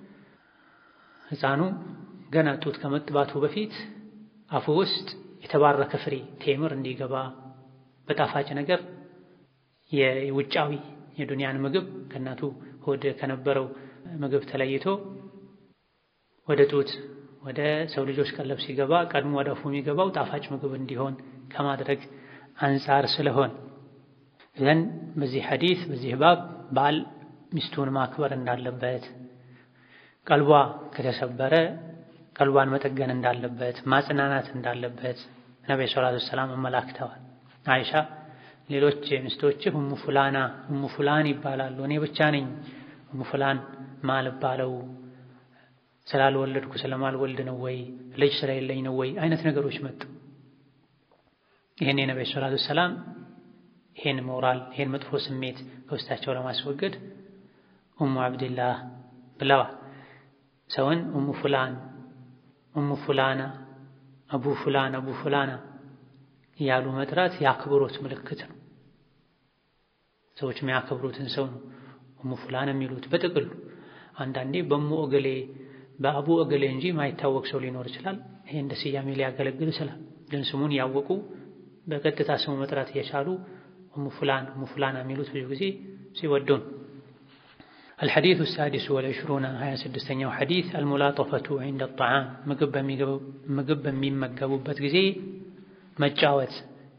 ሕፃኑ ገና ጡት ከመጥባቱ በፊት አፉ ውስጥ የተባረከ ፍሬ ቴምር እንዲገባ በጣፋጭ ነገር የውጫዊ የዱንያን ምግብ ከእናቱ ሆድ ከነበረው ምግብ ተለይቶ ወደ ጡት ወደ ሰው ልጆች ቀለብ ሲገባ ቀድሞ ወደ አፉ የሚገባው ጣፋጭ ምግብ እንዲሆን ከማድረግ አንጻር ስለሆን ዘን በዚህ ሐዲስ በዚህ ባብ ባል ሚስቱን ማክበር እንዳለበት፣ ቀልቧ ከተሰበረ ቀልቧን መጠገን እንዳለበት፣ ማጽናናት እንዳለበት ነቢ ሰላቱ ወሰላም አመላክተዋል። አይሻ ሌሎች ሚስቶችህ እሙ ፉላና እሙ ፉላን ይባላሉ፣ እኔ ብቻ ነኝ እሙ ፉላን ማልባለው ስላልወለድኩ ስለማልወልድ ነው ወይ ልጅ ስለሌለኝ ነው ወይ አይነት ነገሮች መጡ። ይህን የነቢ ሰላቱ ወሰላም ይሄን ሞራል ይሄን መጥፎ ስሜት ከውስጣቸው ለማስወገድ ኡሙ አብድላህ ብለዋል። ሰውን ኡሙ ፉላን፣ ኡሙ ፉላና፣ አቡ ፉላን፣ አቡ ፉላና እያሉ መጥራት የአክብሮት ምልክት ነው። ሰዎች የሚያከብሩትን ሰው ነው ኡሙ ፉላን የሚሉት። በጥቅሉ አንዳንዴ በሙ እገሌ በአቡ እገሌ እንጂ ማይታወቅ ሰው ሊኖር ይችላል። ይሄ እንደ ስያሜ ሊያገለግል ይችላል። ግን ስሙን ያወቁ በቀጥታ ስሙ መጥራት እየቻሉ እሙ ፉላን እሙ ፉላና የሚሉት ብዙ ጊዜ ሲወዱን። አልሐዲሱ ሳዲሱ ወልዕሽሩነ ሀያ ስድስተኛው ሐዲስ አልሙላጠፈቱ ዒንደ ጣዓም ምግብ በሚመገቡበት ጊዜ መጫወት፣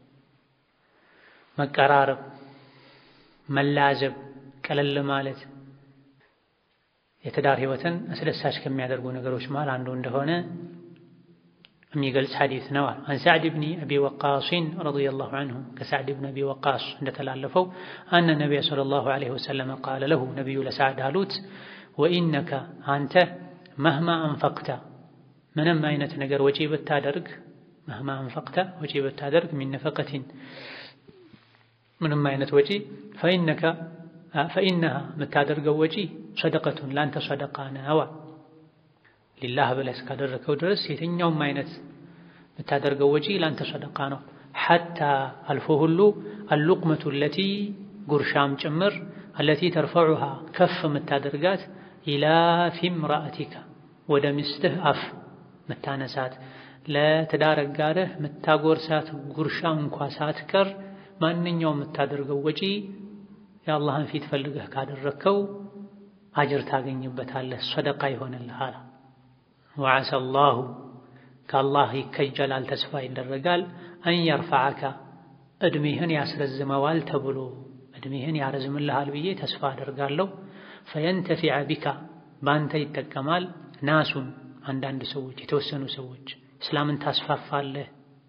መቀራረብ፣ መላዘብ፣ ቀለል ማለት የትዳር ህይወትን አስደሳች ከሚያደርጉ ነገሮች መሃል አንዱ እንደሆነ የሚገልጽ ሐዲስ ነው። አን ሳዕድ ብኒ አቢ ወቃስን ረዲየላሁ ዐንሁ ከሳዕድ ብን አቢ ወቃስ እንደተላለፈው አነ ነቢያ ሰለላሁ ዐለይሂ ወሰለም ቃለ ለሁ ነቢዩ ለሳዕድ አሉት፣ ወኢነከ አንተ መህማ አንፈቅተ ምንም አይነት ነገር ወጪ ብታደርግ መህማ አንፈቅተ ወጪ ብታደርግ ሚን ነፈቀቲን ምንም አይነት ወጪ ፈኢነከ ፈኢነሃ የምታደርገው ወጪ ሰደቀቱን ለአንተ ሰደቃ ነዋ ሊላህ ብለህ እስካደረከው ድረስ የትኛውም አይነት የምታደርገው ወጪ ለአንተ ሰደቃ ነው። ሐታ አልፎ ሁሉ አልሉቅመቱ አለቲ ጉርሻም ጭምር አለቲ ተርፈዑሃ ከፍ የምታደርጋት ኢላ ፊም ራእቲካ ወደ ሚስትህ አፍ ምታነሳት ለትዳር አጋርህ ምታጎርሳት ጉርሻ እንኳ ሳትቀር ማንኛውም የምታደርገው ወጪ የአላህን ፊት ፈልገህ ካደረግከው አጅር ታገኝበታለህ፣ ሰደቃ ይሆንልሃል። ወዓሳ አላሁ ከአላህ ይከጀላል፣ ተስፋ ይደረጋል። አን የርፈዐከ ዕድሜህን ያስረዝመዋል ተብሎ ዕድሜህን ያረዝምልሃል ብዬ ተስፋ አደርጋለሁ። ፈየንተፊዐ ቢካ በአንተ ይጠቀማል። ናሱን አንዳንድ ሰዎች የተወሰኑ ሰዎች እስላምን ታስፋፋለህ፣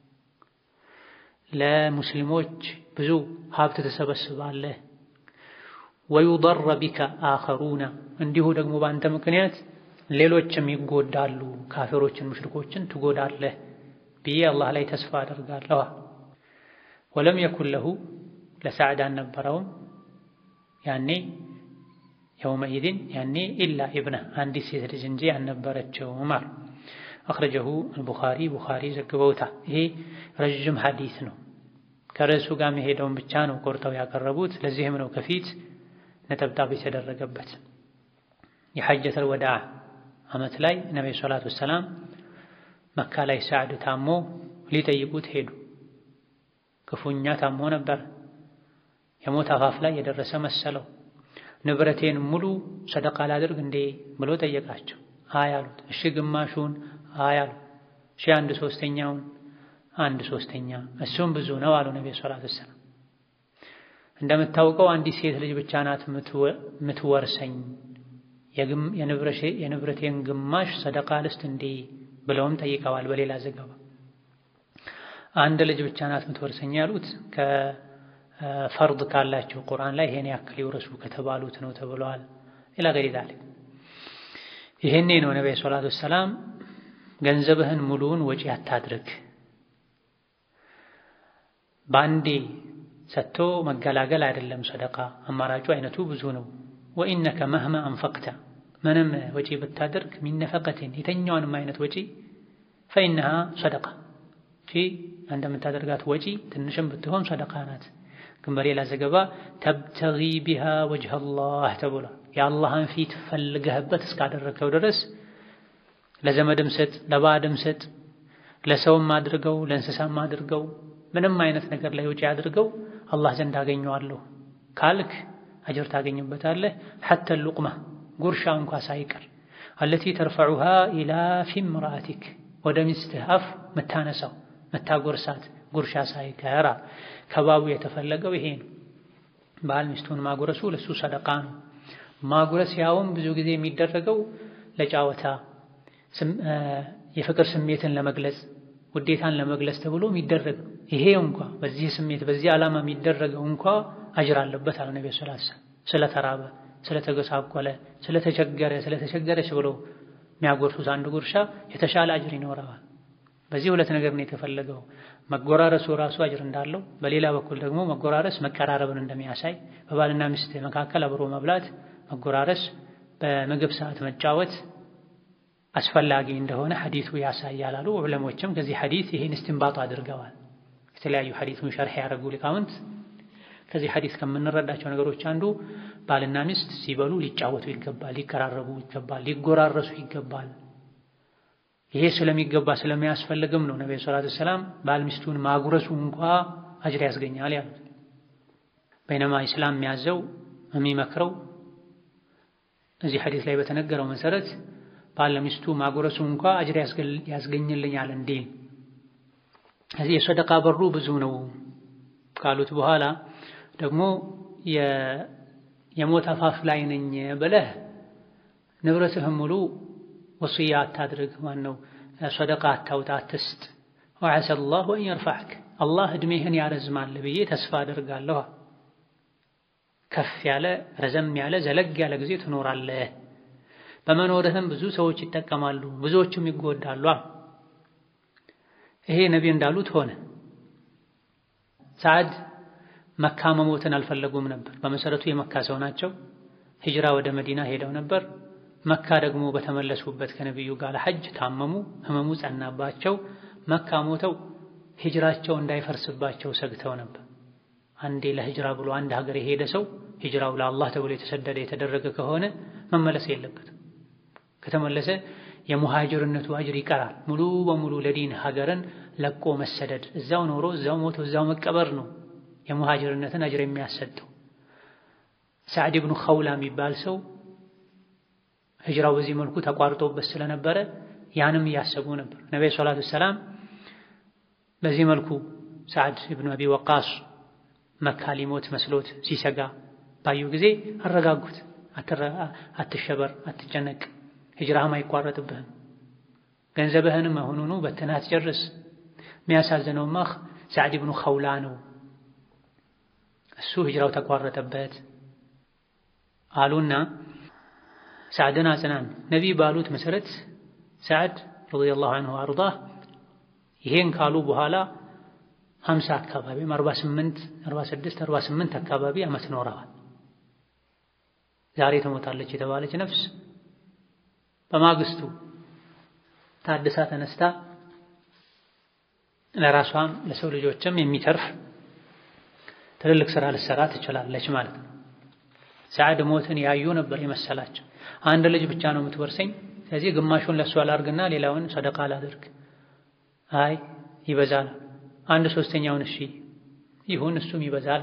ለሙስሊሞች ብዙ ሀብት ትሰበስባለህ። ወዩደረ ቢካ አኸሩና እንዲሁ ደግሞ በአንተ ምክንያት ሌሎችም ይጎዳሉ፣ ካፊሮችን ሙሽሪኮችን ትጎዳለህ ብዬ አላህ ላይ ተስፋ አደርጋለሁ። ወለም የኩን ለሁ ለሳዕድ አልነበረውም ያኔ የውመኢዝን ያኔ ኢላ ኢብነ አንዲት ሴት ልጅ እንጂ አልነበረችውም አሉ። አኽረጀሁ አልቡኻሪ ቡኻሪ ዘግበውታል። ይሄ ረዥም ሐዲስ ነው። ከርዕሱ ጋር መሄደውን ብቻ ነው ቆርጠው ያቀረቡት። ለዚህም ነው ከፊት ነጠብጣብ የተደረገበት። የሐጀተል ወዳዕ ዓመት ላይ ነቢዩ ሰላቱ ወሰላም መካ ላይ ሳዕድ ታሞ ሊጠይቁት ሄዱ። ክፉኛ ታሞ ነበር። የሞት አፋፍ ላይ የደረሰ መሰለው። ንብረቴን ሙሉ ሰደቃ ላድርግ እንዴ ብሎ ጠየቃቸው። አይ አሉት። እሺ ግማሹን አይ አሉ። እሺ አንድ ሶስተኛውን አንድ ሶስተኛ እሱም ብዙ ነው አሉ ነቢዩ ሰላቱ ወሰላም። እንደምታውቀው አንዲት ሴት ልጅ ብቻ ናት የምትወርሰኝ፣ የንብረቴን ግማሽ ሰደቃ ልስጥ እንዴ ብለውም ጠይቀዋል። በሌላ ዘገባ አንድ ልጅ ብቻ ናት የምትወርሰኝ ያሉት ከፈርድ ካላቸው ቁርአን ላይ ይሄን ያክል ይውረሱ ከተባሉት ነው ተብለዋል። ሌላ ገሪ ዛሊክ ይሄኔ ነው ነብዩ ሰለላሁ ዐለይሂ ወሰለም ገንዘብህን ሙሉውን ወጪ አታድርግ፣ በአንዴ ሰጥቶ መገላገል አይደለም ሰደቃ። አማራጩ አይነቱ ብዙ ነው። ወኢነከ መህማ አንፈቅተ ምንም ወጪ ብታደርግ ሚነፈቀትን የተኛውንም አይነት ወጪ ፈኢነሃ ሰደቃ ቺ እንደምታደርጋት ወጪ ትንሽም ብትሆን ሰደቃ ናት። ግን በሌላ ዘገባ ተብተጊ ቢሃ ወጅህ አላህ ተብሏል። የአላህን ፊት ፈልገህበት እስካደረግከው ድረስ ለዘመድም ስጥ፣ ለባዕድም ስጥ፣ ለሰውም አድርገው፣ ለእንስሳም አድርገው፣ ምንም አይነት ነገር ላይ ውጪ አድርገው አላህ ዘንድ አገኘዋለሁ ካልክ አጅር ታገኝበታለህ። ሐተ ሉቅማ ጉርሻ እንኳ ሳይቀር አለቲ ተርፈዑሃ ኢላ ፊ ምርአቲክ ወደ ሚስትህ አፍ ምታነሳው ምታጎርሳት ጉርሻ ሳይቀር ከባቡ የተፈለገው ይሄ ነው። ባል ሚስቱን ማጉረሱ ለሱ ሰደቃ ነው። ማጉረስ ያውም ብዙ ጊዜ የሚደረገው ለጫወታ የፍቅር ስሜትን ለመግለጽ ውዴታን ለመግለጽ ተብሎ የሚደረግ ይሄ እንኳ በዚህ ስሜት በዚህ ዓላማ የሚደረገው እንኳ አጅር አለበት አለ ነብዩ ሰለላሁ ዐለይሂ ወሰለም። ስለተራበ፣ ስለተጎሳቆለ፣ ስለተቸገረ፣ ስለተቸገረች ብሎ የሚያጎርሱት አንድ ጉርሻ የተሻለ አጅር ይኖረዋል። በዚህ ሁለት ነገር ነው የተፈለገው። መጎራረሱ ራሱ አጅር እንዳለው፣ በሌላ በኩል ደግሞ መጎራረስ መቀራረብን እንደሚያሳይ በባልና ሚስት መካከል አብሮ መብላት፣ መጎራረስ፣ በምግብ ሰዓት መጫወት አስፈላጊ እንደሆነ ሐዲሱ ያሳያል አሉ ዑለሞችም። ከዚህ ሐዲስ ይሄን እስቲንባጡ አድርገዋል። የተለያዩ ሐዲሱን ሸርሕ ያደረጉ ሊቃውንት ከዚህ ሐዲስ ከምንረዳቸው ነገሮች አንዱ ባልና ሚስት ሲበሉ ሊጫወቱ ይገባል፣ ሊቀራረቡ ይገባል፣ ሊጎራረሱ ይገባል። ይሄ ስለሚገባ ስለሚያስፈልግም ነው ነብዩ ሰለላሁ ዐለይሂ ወሰለም ባል ሚስቱን ማጉረሱ እንኳ አጅር ያስገኛል ያሉት። በይነማ ኢስላም የሚያዘው የሚመክረው እዚህ ሐዲስ ላይ በተነገረው መሰረት ባል ለሚስቱ ማጉረሱ እንኳ አጅር ያስገኝልኛል እንዴ እዚህ የሰደቃ በሩ ብዙ ነው ካሉት በኋላ ደግሞ የሞት አፋፍ ላይ ነኝ ብለህ ንብረትህም ሙሉ ወስያ አታድርግ። ማነው ሰደቃ አታውጣ፣ አትስጥ። ወዐሰ አላሁ አን የርፈዐክ አላህ ዕድሜህን ያረዝማል ብዬ ተስፋ አደርጋለሁ። ከፍ ያለ ረዘም ያለ ዘለግ ያለ ጊዜ ትኖራለህ። በመኖርህም ብዙ ሰዎች ይጠቀማሉ፣ ብዙዎቹም ይጎዳሉ። ይሄ ነቢ እንዳሉት ሆነ። ሰዓድ መካ መሞትን አልፈለጉም ነበር። በመሰረቱ የመካ ሰው ናቸው። ሂጅራ ወደ መዲና ሄደው ነበር። መካ ደግሞ በተመለሱበት ከነቢዩ ጋር ሐጅ ታመሙ፣ ህመሙ ጸናባቸው። መካ ሞተው ሂጅራቸው እንዳይፈርስባቸው ሰግተው ነበር። አንዴ ለሂጅራ ብሎ አንድ ሀገር የሄደ ሰው ሂጅራው ለአላህ ተብሎ የተሰደደ የተደረገ ከሆነ መመለስ የለበትም። ከተመለሰ የሙሃጅርነቱ አጅር ይቀራል። ሙሉ በሙሉ ለዲን ሀገርን ለቆ መሰደድ፣ እዛው ኖሮ እዛው ሞቶ እዛው መቀበር ነው የሙሃጅርነትን አጅር የሚያሰጠው። ሳዕድ ብኑ ኸውላ የሚባል ሰው ሂጅራው በዚህ መልኩ ተቋርጦበት ስለነበረ ያንም እያሰቡ ነበር። ነቢዩ ሰላቱ ወሰላም በዚህ መልኩ ሳዕድ ብኑ አቢ ወቃስ መካ ሊሞት መስሎት ሲሰጋ ባዩ ጊዜ አረጋጉት። አትሸበር፣ አትጨነቅ፣ ሂጅራህም አይቋረጥብህም፣ ገንዘብህንም አሁኑኑ በትነህ አትጨርስ። የሚያሳዝነውማ ሳዕድ ብኑ ኸውላ ነው፣ እሱ ሂጅራው ተቋረጠበት አሉና ሳዕድን አጽናን። ነቢይ ባሉት መሰረት ሳዕድ ረዲየላሁ ዐንሁ አርዳህ ይሄን ካሉ በኋላ ሀምሳ አካባቢም አርባ ስምንት አርባ ስድስት አርባ ስምንት አካባቢ ዓመት ኖረዋል። ዛሬ ትሞታለች የተባለች ነፍስ በማግስቱ ታድሳ ተነስታ ለራሷም ለሰው ልጆችም የሚተርፍ ትልልቅ ስራ ልትሰራ ትችላለች ማለት ነው። ሰዓድ ሞትን ያዩ ነበር የመሰላቸው። አንድ ልጅ ብቻ ነው የምትወርሰኝ፣ ስለዚህ ግማሹን ለእሷ ላድርግና ሌላውን ሰደቃ ላድርግ። አይ ይበዛል። አንድ ሶስተኛውን እሺ ይሁን፣ እሱም ይበዛል።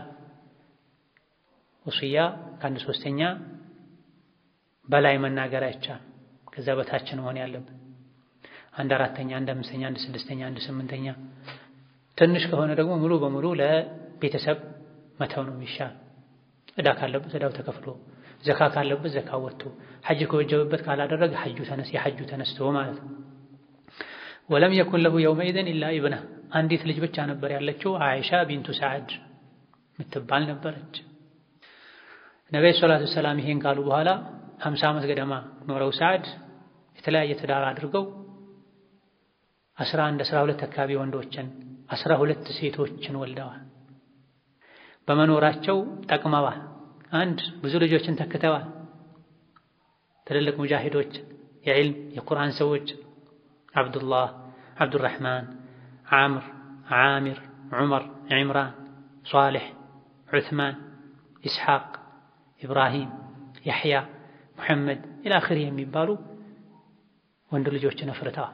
ወስያ ከአንድ ሶስተኛ በላይ መናገር አይቻልም። ከዛ በታች ነው መሆን ያለብን። አንድ አራተኛ፣ አንድ አምስተኛ፣ አንድ ስድስተኛ፣ አንድ ስምንተኛ። ትንሽ ከሆነ ደግሞ ሙሉ በሙሉ ለቤተሰብ መተው ነው የሚሻል። ዕዳ ካለበት ዕዳው ተከፍሎ፣ ዘካ ካለበት ዘካ ወጥቶ፣ ሐጅ ከወጀበበት ካላደረገ ሐጁ ተነስ የሐጁ ተነስቶ ማለት ነው። ወለም የኩን ለሁ የውመኢዝን ኢላ ኢብና አንዲት ልጅ ብቻ ነበር ያለችው አይሻ ቢንቱ ሰዓድ ምትባል ነበረች። ነቢዩ ሰላቱ ሰላም ይሄን ካሉ በኋላ ሀምሳ ዓመት ገደማ ኖረው ሰዓድ የተለያየ ትዳር አድርገው አስራ አንድ አስራ ሁለት አካባቢ ወንዶችን አስራ ሁለት ሴቶችን ወልደዋል። በመኖራቸው ጠቅመዋል። አንድ ብዙ ልጆችን ተክተዋል። ትልልቅ ሙጃሂዶች፣ የዕልም የቁርአን ሰዎች አብዱላህ፣ አብዱራሕማን፣ ዓምር፣ ዓሚር፣ ዑመር፣ ዒምራን፣ ሷሊሕ፣ ዑትማን፣ ኢስሓቅ፣ ኢብራሂም፣ ያሕያ፣ ሙሐመድ ኢላ አኺሪ የሚባሉ ወንድ ልጆችን አፍርተዋል።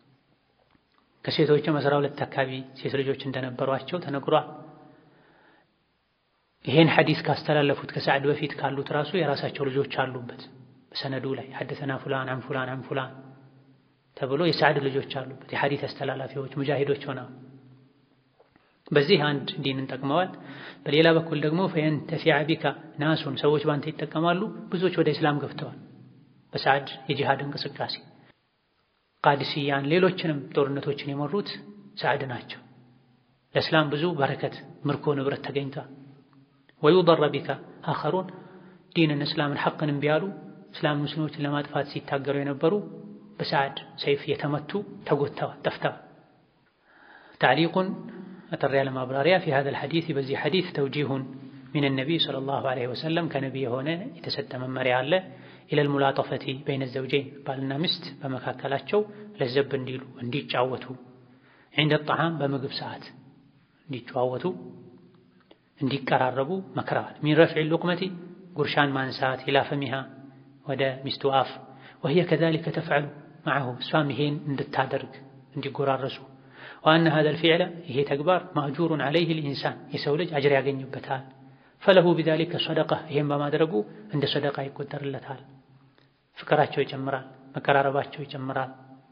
ከሴቶችም አስራ ሁለት አካባቢ ሴት ልጆች እንደነበሯቸው ተነግሯል። ይሄን ሐዲስ ካስተላለፉት ከሰዓድ በፊት ካሉት ራሱ የራሳቸው ልጆች አሉበት። በሰነዱ ላይ ሐደሰና ፉላን አን ፉላን አን ፉላን ተብሎ የሰዓድ ልጆች አሉበት። የሐዲስ አስተላላፊዎች ሙጃሂዶች ሆነው በዚህ አንድ ዲንን ጠቅመዋል። በሌላ በኩል ደግሞ ፈየንተፊዐ ቢካ ናሱን ሰዎች ባንተ ይጠቀማሉ። ብዙዎች ወደ እስላም ገብተዋል። በሰዓድ የጂሃድ እንቅስቃሴ ቃድስያን፣ ሌሎችንም ጦርነቶችን የመሩት ሰዓድ ናቸው። ለእስላም ብዙ በረከት ምርኮ ንብረት ተገኝቷል። ወዩደረ ቢካ አኸሩን ዲንን እስላምን ሐቅን እምቢ ያሉ እስላም ሙስሊሞችን ለማጥፋት ሲታገሩ የነበሩ በሰዓድ ሰይፍ የተመቱ ተጎድተዋል፣ ጠፍተዋል። ታዕሊቁን አጠር ያለ ማብራሪያ ፊ ሀዘል ሐዲስ በዚህ ሐዲስ ተውጂሁን ሚን ነቢይ ሰለላሁ ዐለይሂ ወሰለም ከነቢይ የሆነ የተሰጠ መመሪያ አለ። ኢለል ሙላጠፈቲ በይነ ዘውጀይን ባልና ሚስት በመካከላቸው ለዘብ እንዲሉ እንዲጫወቱ፣ ዒንደ ጣዓም በምግብ ሰዓት እንዲጨዋወቱ እንዲቀራረቡ መክረዋል። ሚን ረፍዒ ሉቅመቲ ጉርሻን ማንሳት ኢላ ፈሚሃ ወደ ሚስቱ አፍ ወህየ ከዛሊከ ተፍዐሉ መዐሁ እሷም ይሄን እንድታደርግ እንዲጎራረሱ ወአነ ሀዘል ፊዕለ ይሄ ተግባር ማእጁሩን ዐለይህ ልኢንሳን የሰው ልጅ አጅር ያገኝበታል። ፈለሁ ቢዛሊከ ሰደቃ ይሄን በማድረጉ እንደ ሰደቃ ይቆጠርለታል። ፍቅራቸው ይጨምራል፣ መቀራረባቸው ይጨምራል።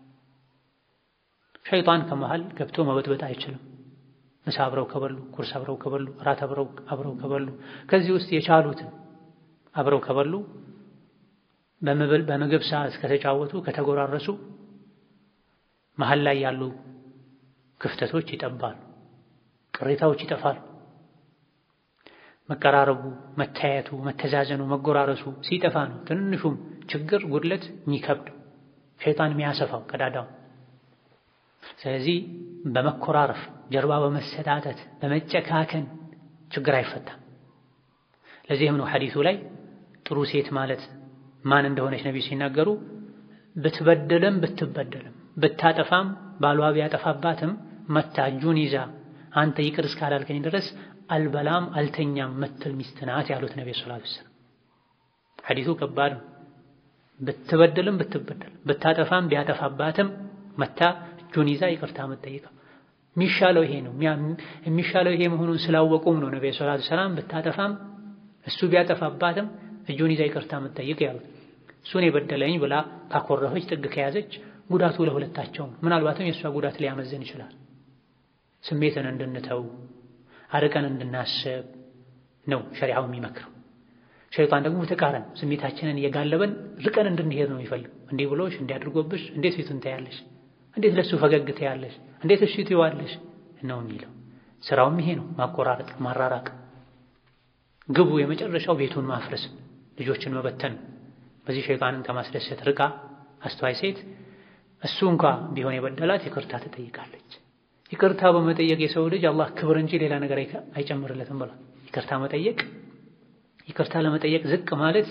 ሸይጣን ከመሃል ገብቶ መበጥበጥ አይችልም። ምሳ አብረው ከበሉ፣ ቁርስ አብረው ከበሉ፣ እራት አብረው ከበሉ፣ ከዚህ ውስጥ የቻሉትን አብረው ከበሉ፣ በምግብ ሰዓት ከተጫወቱ፣ ከተጎራረሱ መሃል ላይ ያሉ ክፍተቶች ይጠባሉ፣ ቅሬታዎች ይጠፋሉ። መቀራረቡ፣ መታየቱ፣ መተዛዘኑ፣ መጎራረሱ ሲጠፋ ነው ትንሹም ችግር ጉድለት የሚከብደው ሸይጣን የሚያሰፋው ቀዳዳው። ስለዚህ በመኮራረፍ ጀርባ በመሰጣጠት በመጨካከን ችግር አይፈታም። ለዚህም ነው ሐዲሱ ላይ ጥሩ ሴት ማለት ማን እንደሆነች ነቢዩ ሲናገሩ ብትበደልም ብትበደልም ብታጠፋም ባሏ ቢያጠፋባትም መታ እጁን ይዛ አንተ ይቅር እስካላልከኝ ድረስ አልበላም አልተኛም ምትል ሚስት ናት ያሉት ነቢ ሰለላሁ ዐለይሂ ወሰለም። ሐዲሱ ከባድ ነው። ብትበደልም ብትበደል ብታጠፋም ቢያጠፋባትም መታ እጁን ይዛ ይቅርታ መጠየቅ የሚሻለው ይሄ ነው። የሚሻለው ይሄ መሆኑን ስላወቁም ነው ነቢ ሰለላሁ ዐለይሂ ወሰለም ብታጠፋም እሱ ቢያጠፋባትም እጁን ይዛ ይቅርታ መጠየቅ ያሉት። እሱን የበደለኝ ብላ ካኮረፈች ጥግ ከያዘች ጉዳቱ ለሁለታቸውም ምናልባትም የእሷ ጉዳት ሊያመዝን ይችላል። ስሜትን እንድንተው አርቀን እንድናስብ ነው ሸሪዓው የሚመክረው። ሸይጣን ደግሞ ተቃረን ስሜታችንን እየጋለበን ርቀን እንድንሄድ ነው የሚፈልግ። እንዲህ ብሎሽ እንዲያድርጎብሽ እንዴት ፊቱን ታያለሽ? እንዴት ለሱ ፈገግ ታያለሽ? እንዴት እሺ ትይዋለሽ? ነው የሚለው። ስራውም ይሄ ነው፣ ማቆራረጥ፣ ማራራቅ። ግቡ የመጨረሻው ቤቱን ማፍረስ፣ ልጆችን መበተን። በዚህ ሸይጣንን ከማስደሰት ርቃ አስተዋይ ሴት እሱ እንኳ ቢሆን የበደላት ይቅርታ ትጠይቃለች። ይቅርታ በመጠየቅ የሰው ልጅ አላህ ክብር እንጂ ሌላ ነገር አይጨምርለትም ብሏል። ይቅርታ መጠየቅ ይቅርታ ለመጠየቅ ዝቅ ማለት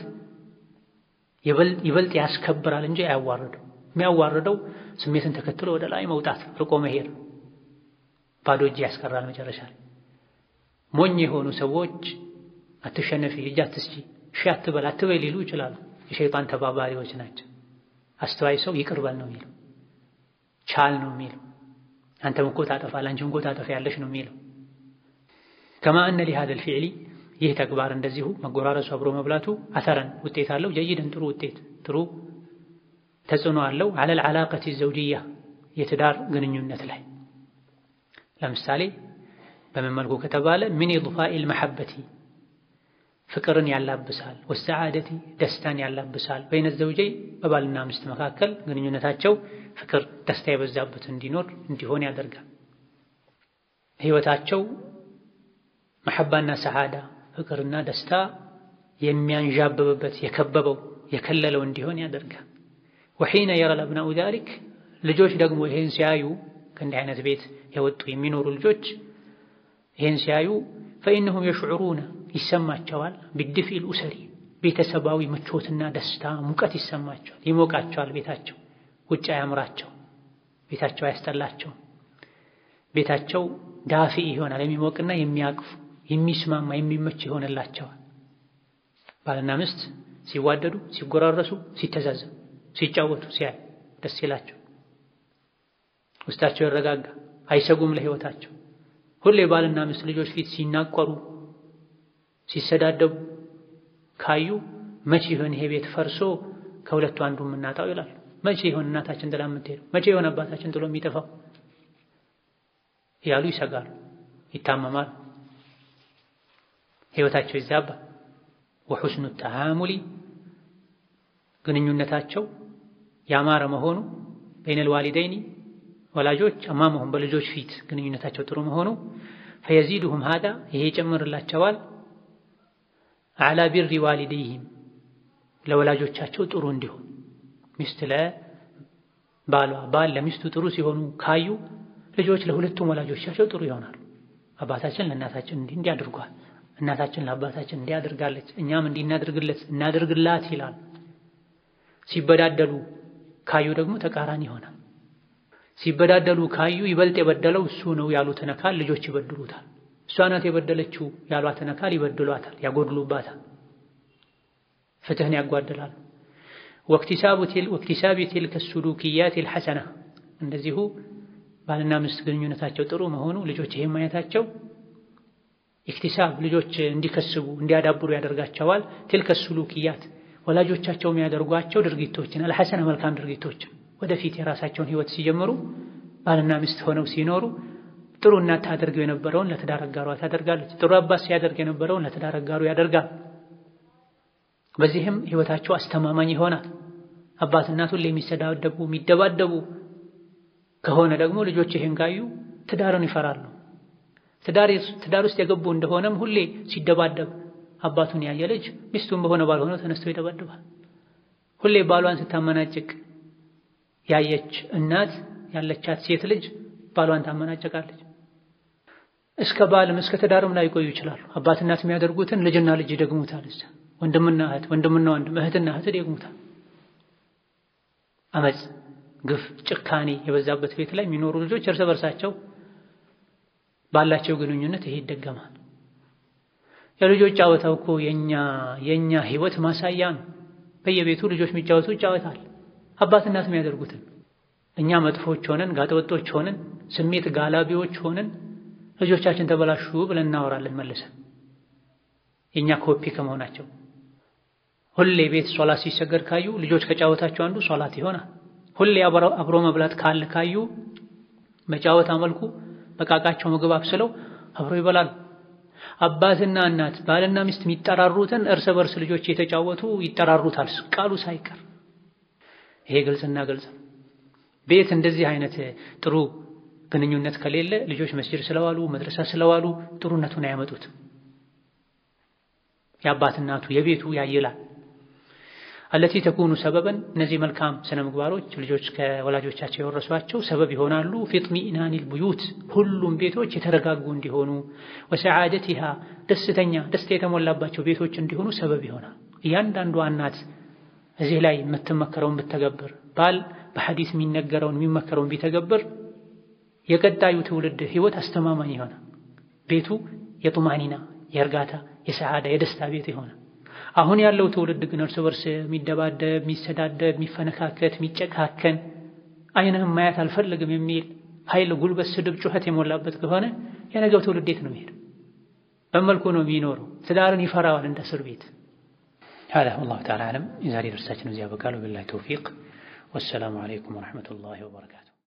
ይበልጥ ያስከብራል እንጂ አያዋርደው። የሚያዋርደው ስሜትን ተከትሎ ወደ ላይ መውጣት፣ ርቆ መሄድ፣ ባዶ እጅ ያስቀራል። መጨረሻ ላይ ሞኝ የሆኑ ሰዎች አትሸነፊ፣ እጅ አትስጪ፣ እሺ አትበል፣ አትበይ ሊሉ ይችላሉ። የሸይጣን ተባባሪዎች ናቸው። አስተዋይ ሰው ይቅር በል ነው የሚለው፣ ቻል ነው የሚለው አንተም እኮ ታጠፋለህ አንቺም እኮ ታጠፊያለሽ ነው የሚለው። ከማ እነ ሊሃዘል ፊዕሊ ይህ ተግባር እንደዚሁ መጎራረሱ አብሮ መብላቱ አተረን ውጤት አለው። ጀይደን ጥሩ ውጤት ጥሩ ተጽዕኖ አለው። አለል ዓላቀቲ ዘውጅያ የትዳር ግንኙነት ላይ ለምሳሌ በምን መልኩ ከተባለ ምን ኢድፋኢል መሐበቲ ፍቅርን ያላብሳል፣ ወሰዓደቲ ደስታን ያላብሳል። በይነ ዘውጀይ በባልና ሚስት መካከል ግንኙነታቸው ፍቅር፣ ደስታ የበዛበት እንዲኖር እንዲሆን ያደርጋል። ህይወታቸው መሐባና ሰዓዳ ፍቅርና ደስታ የሚያንዣብብበት የከበበው የከለለው እንዲሆን ያደርጋል። ወሒነ የረል አብናኡ ዛሊክ ልጆች ደግሞ ይሄን ሲያዩ ከእንዲህ አይነት ቤት የወጡ የሚኖሩ ልጆች ይሄን ሲያዩ ፈኢነሁም የሽዑሩነ ይሰማቸዋል ቢድፊል ኡሰሪ ቤተሰባዊ ምቾትና ደስታ ሙቀት ይሰማቸዋል፣ ይሞቃቸዋል። ቤታቸው ውጭ አያምራቸው፣ ቤታቸው አያስጠላቸው፣ ቤታቸው ዳፊ ይሆናል። የሚሞቅና የሚያቅፍ የሚስማማ የሚመች ይሆንላቸዋል። ባልና ሚስት ሲዋደዱ፣ ሲጎራረሱ፣ ሲተዛዘቡ፣ ሲጫወቱ ሲያይ ደስ ይላቸው፣ ውስጣቸው ይረጋጋ፣ አይሰጉም ለህይወታቸው። ሁሌ ባልና ሚስት ልጆች ፊት ሲናቆሩ ሲሰዳደቡ ካዩ መቼ ይሆን ይሄ ቤት ፈርሶ ከሁለቱ አንዱ የምናጣው ይላሉ። መቼ ይሆን እናታችን ጥላ የምትሄደው? መቼ ይሆን አባታችን ጥሎ የሚጠፋው እያሉ ይሰጋሉ፣ ይታመማሉ፣ ህይወታቸው ይዛባ። ወሑስኑ ተዓሙሊ ግንኙነታቸው ያማረ መሆኑ በይነል ዋሊደይኒ ወላጆች አማመሁም በልጆች ፊት ግንኙነታቸው ጥሩ መሆኑ ፈየዚድሁም ሃዳ ይሄ ይጨምርላቸዋል አዕላ ቢሪ ዋሊደይህም ለወላጆቻቸው ጥሩ እንዲሆን ሚስት ለባሏ ባል ለሚስቱ ጥሩ ሲሆኑ ካዩ ልጆች ለሁለቱም ወላጆቻቸው ጥሩ ይሆናሉ። አባታችን ለእናታችን እንዲህ እንዲህ አድርጓል፣ እናታችን ለአባታችን እንዲህ አድርጋለች፣ እኛም እንዲህ እናድርግለት እናድርግላት ይላል። ሲበዳደሉ ካዩ ደግሞ ተቃራኒ ይሆናል። ሲበዳደሉ ካዩ ይበልጥ የበደለው እሱ ነው ያሉትን አካል ልጆች ይበድሉታል። እሷ ናት የበደለችው ያሏትን አካል ይበድሏታል፣ ያጎድሉባታል፣ ፍትህን ያጓድላሉ። ወክቲሳቢ ቲልከ ሱሉክያት ልሐሰና እንደዚሁ ባልና ሚስት ግንኙነታቸው ጥሩ መሆኑ ልጆች ይሄ ማየታቸው ኢክቲሳብ ልጆች እንዲከስቡ እንዲያዳብሩ ያደርጋቸዋል። ቲልከ ሱሉክያት ወላጆቻቸው የሚያደርጓቸው ድርጊቶችን አልሐሰና መልካም ድርጊቶችን ወደፊት የራሳቸውን ህይወት ሲጀምሩ ባልና ሚስት ሆነው ሲኖሩ ጥሩ እናት ታደርገው የነበረውን ለትዳር አጋሯ ታደርጋለች። ጥሩ አባት ሲያደርግ የነበረውን ለትዳር አጋሩ ያደርጋል። በዚህም ህይወታቸው አስተማማኝ ይሆናል። አባት እናት ሁሌ የሚሰዳደቡ የሚደባደቡ ከሆነ ደግሞ ልጆች ይህን ካዩ ትዳርን ይፈራሉ። ትዳር ውስጥ የገቡ እንደሆነም ሁሌ ሲደባደብ አባቱን ያየ ልጅ ሚስቱን በሆነ ባልሆነው ተነስቶ ይደባደባል። ሁሌ ባሏን ስታመናጭቅ ያየች እናት ያለቻት ሴት ልጅ ባሏን ታመናጨቃለች። እስከ ባልም እስከ ትዳርም ላይ ይቆዩ ይችላሉ። አባት እናት የሚያደርጉትን ልጅና ልጅ ይደግሙታል። እዛ ወንድምና እህት፣ ወንድምና ወንድም፣ እህትና እህት ይደግሙታል። አመፅ፣ ግፍ፣ ጭካኔ የበዛበት ቤት ላይ የሚኖሩ ልጆች እርስ በርሳቸው ባላቸው ግንኙነት ይሄ ይደገማል። የልጆች ጨዋታው እኮ የኛ የኛ ህይወት ማሳያ ነው። በየቤቱ ልጆች የሚጫወቱ ይጫወታል። አባት እናት የሚያደርጉትን እኛ መጥፎች ሆነን ጋጠወጦች ሆነን ስሜት ጋላቢዎች ሆነን ልጆቻችን ተበላሹ ብለን እናወራለን መልሰን የእኛ ኮፒ ከመሆናቸው። ሁሌ ቤት ሶላት ሲሰገድ ካዩ ልጆች ከጫወታቸው አንዱ ሶላት ይሆናል። ሁሌ አብሮ መብላት ካለ ካዩ በጫወታ መልኩ በቃቃቸው ምግብ አብስለው አብሮ ይበላሉ። አባትና እናት ባልና ሚስት የሚጠራሩትን እርስ በርስ ልጆች የተጫወቱ ይጠራሩታል ቃሉ ሳይቀር። ይሄ ግልጽና ግልጽ ነው። ቤት እንደዚህ አይነት ጥሩ ግንኙነት ከሌለ ልጆች መስጂድ ስለዋሉ መድረሳ ስለዋሉ ጥሩነቱን አያመጡት። የአባት እናቱ የቤቱ ያይላል። አለቲ ተኩኑ ሰበበን እነዚህ መልካም ስነ ምግባሮች ልጆች ከወላጆቻቸው የወረሷቸው ሰበብ ይሆናሉ። ፊጥሚኢናኒል ቡዩት ሁሉም ቤቶች የተረጋጉ እንዲሆኑ፣ ወሰዓደቲሃ ደስተኛ ደስታ የተሞላባቸው ቤቶች እንዲሆኑ ሰበብ ይሆናል። እያንዳንዷ እናት እዚህ ላይ የምትመከረውን ብትተገብር፣ ባል በሐዲስ የሚነገረውን የሚመከረውን ቢተገብር የቀጣዩ ትውልድ ህይወት አስተማማኝ ይሆናል። ቤቱ የጡማኒና የእርጋታ የሰዓዳ የደስታ ቤት ይሆናል። አሁን ያለው ትውልድ ግን እርስ በርስ የሚደባደብ፣ የሚሰዳደብ፣ የሚፈነካከት፣ የሚጨካከን አይንህም ማየት አልፈልግም የሚል ኃይል፣ ጉልበት፣ ስድብ፣ ጩኸት የሞላበት ከሆነ የነገው ትውልድ የት ነው የሚሄደው? በመልኩ ነው የሚኖረው። ትዳርን ይፈራዋል እንደ እስር ቤት። ሀዛ ወላሁ ተዓላ አዕለም። የዛሬ ደርሳችን እዚያ በቃል። ወቢላሂ ተውፊቅ ወሰላሙ አለይኩም ወረሕመቱላሂ ወበረካቱ።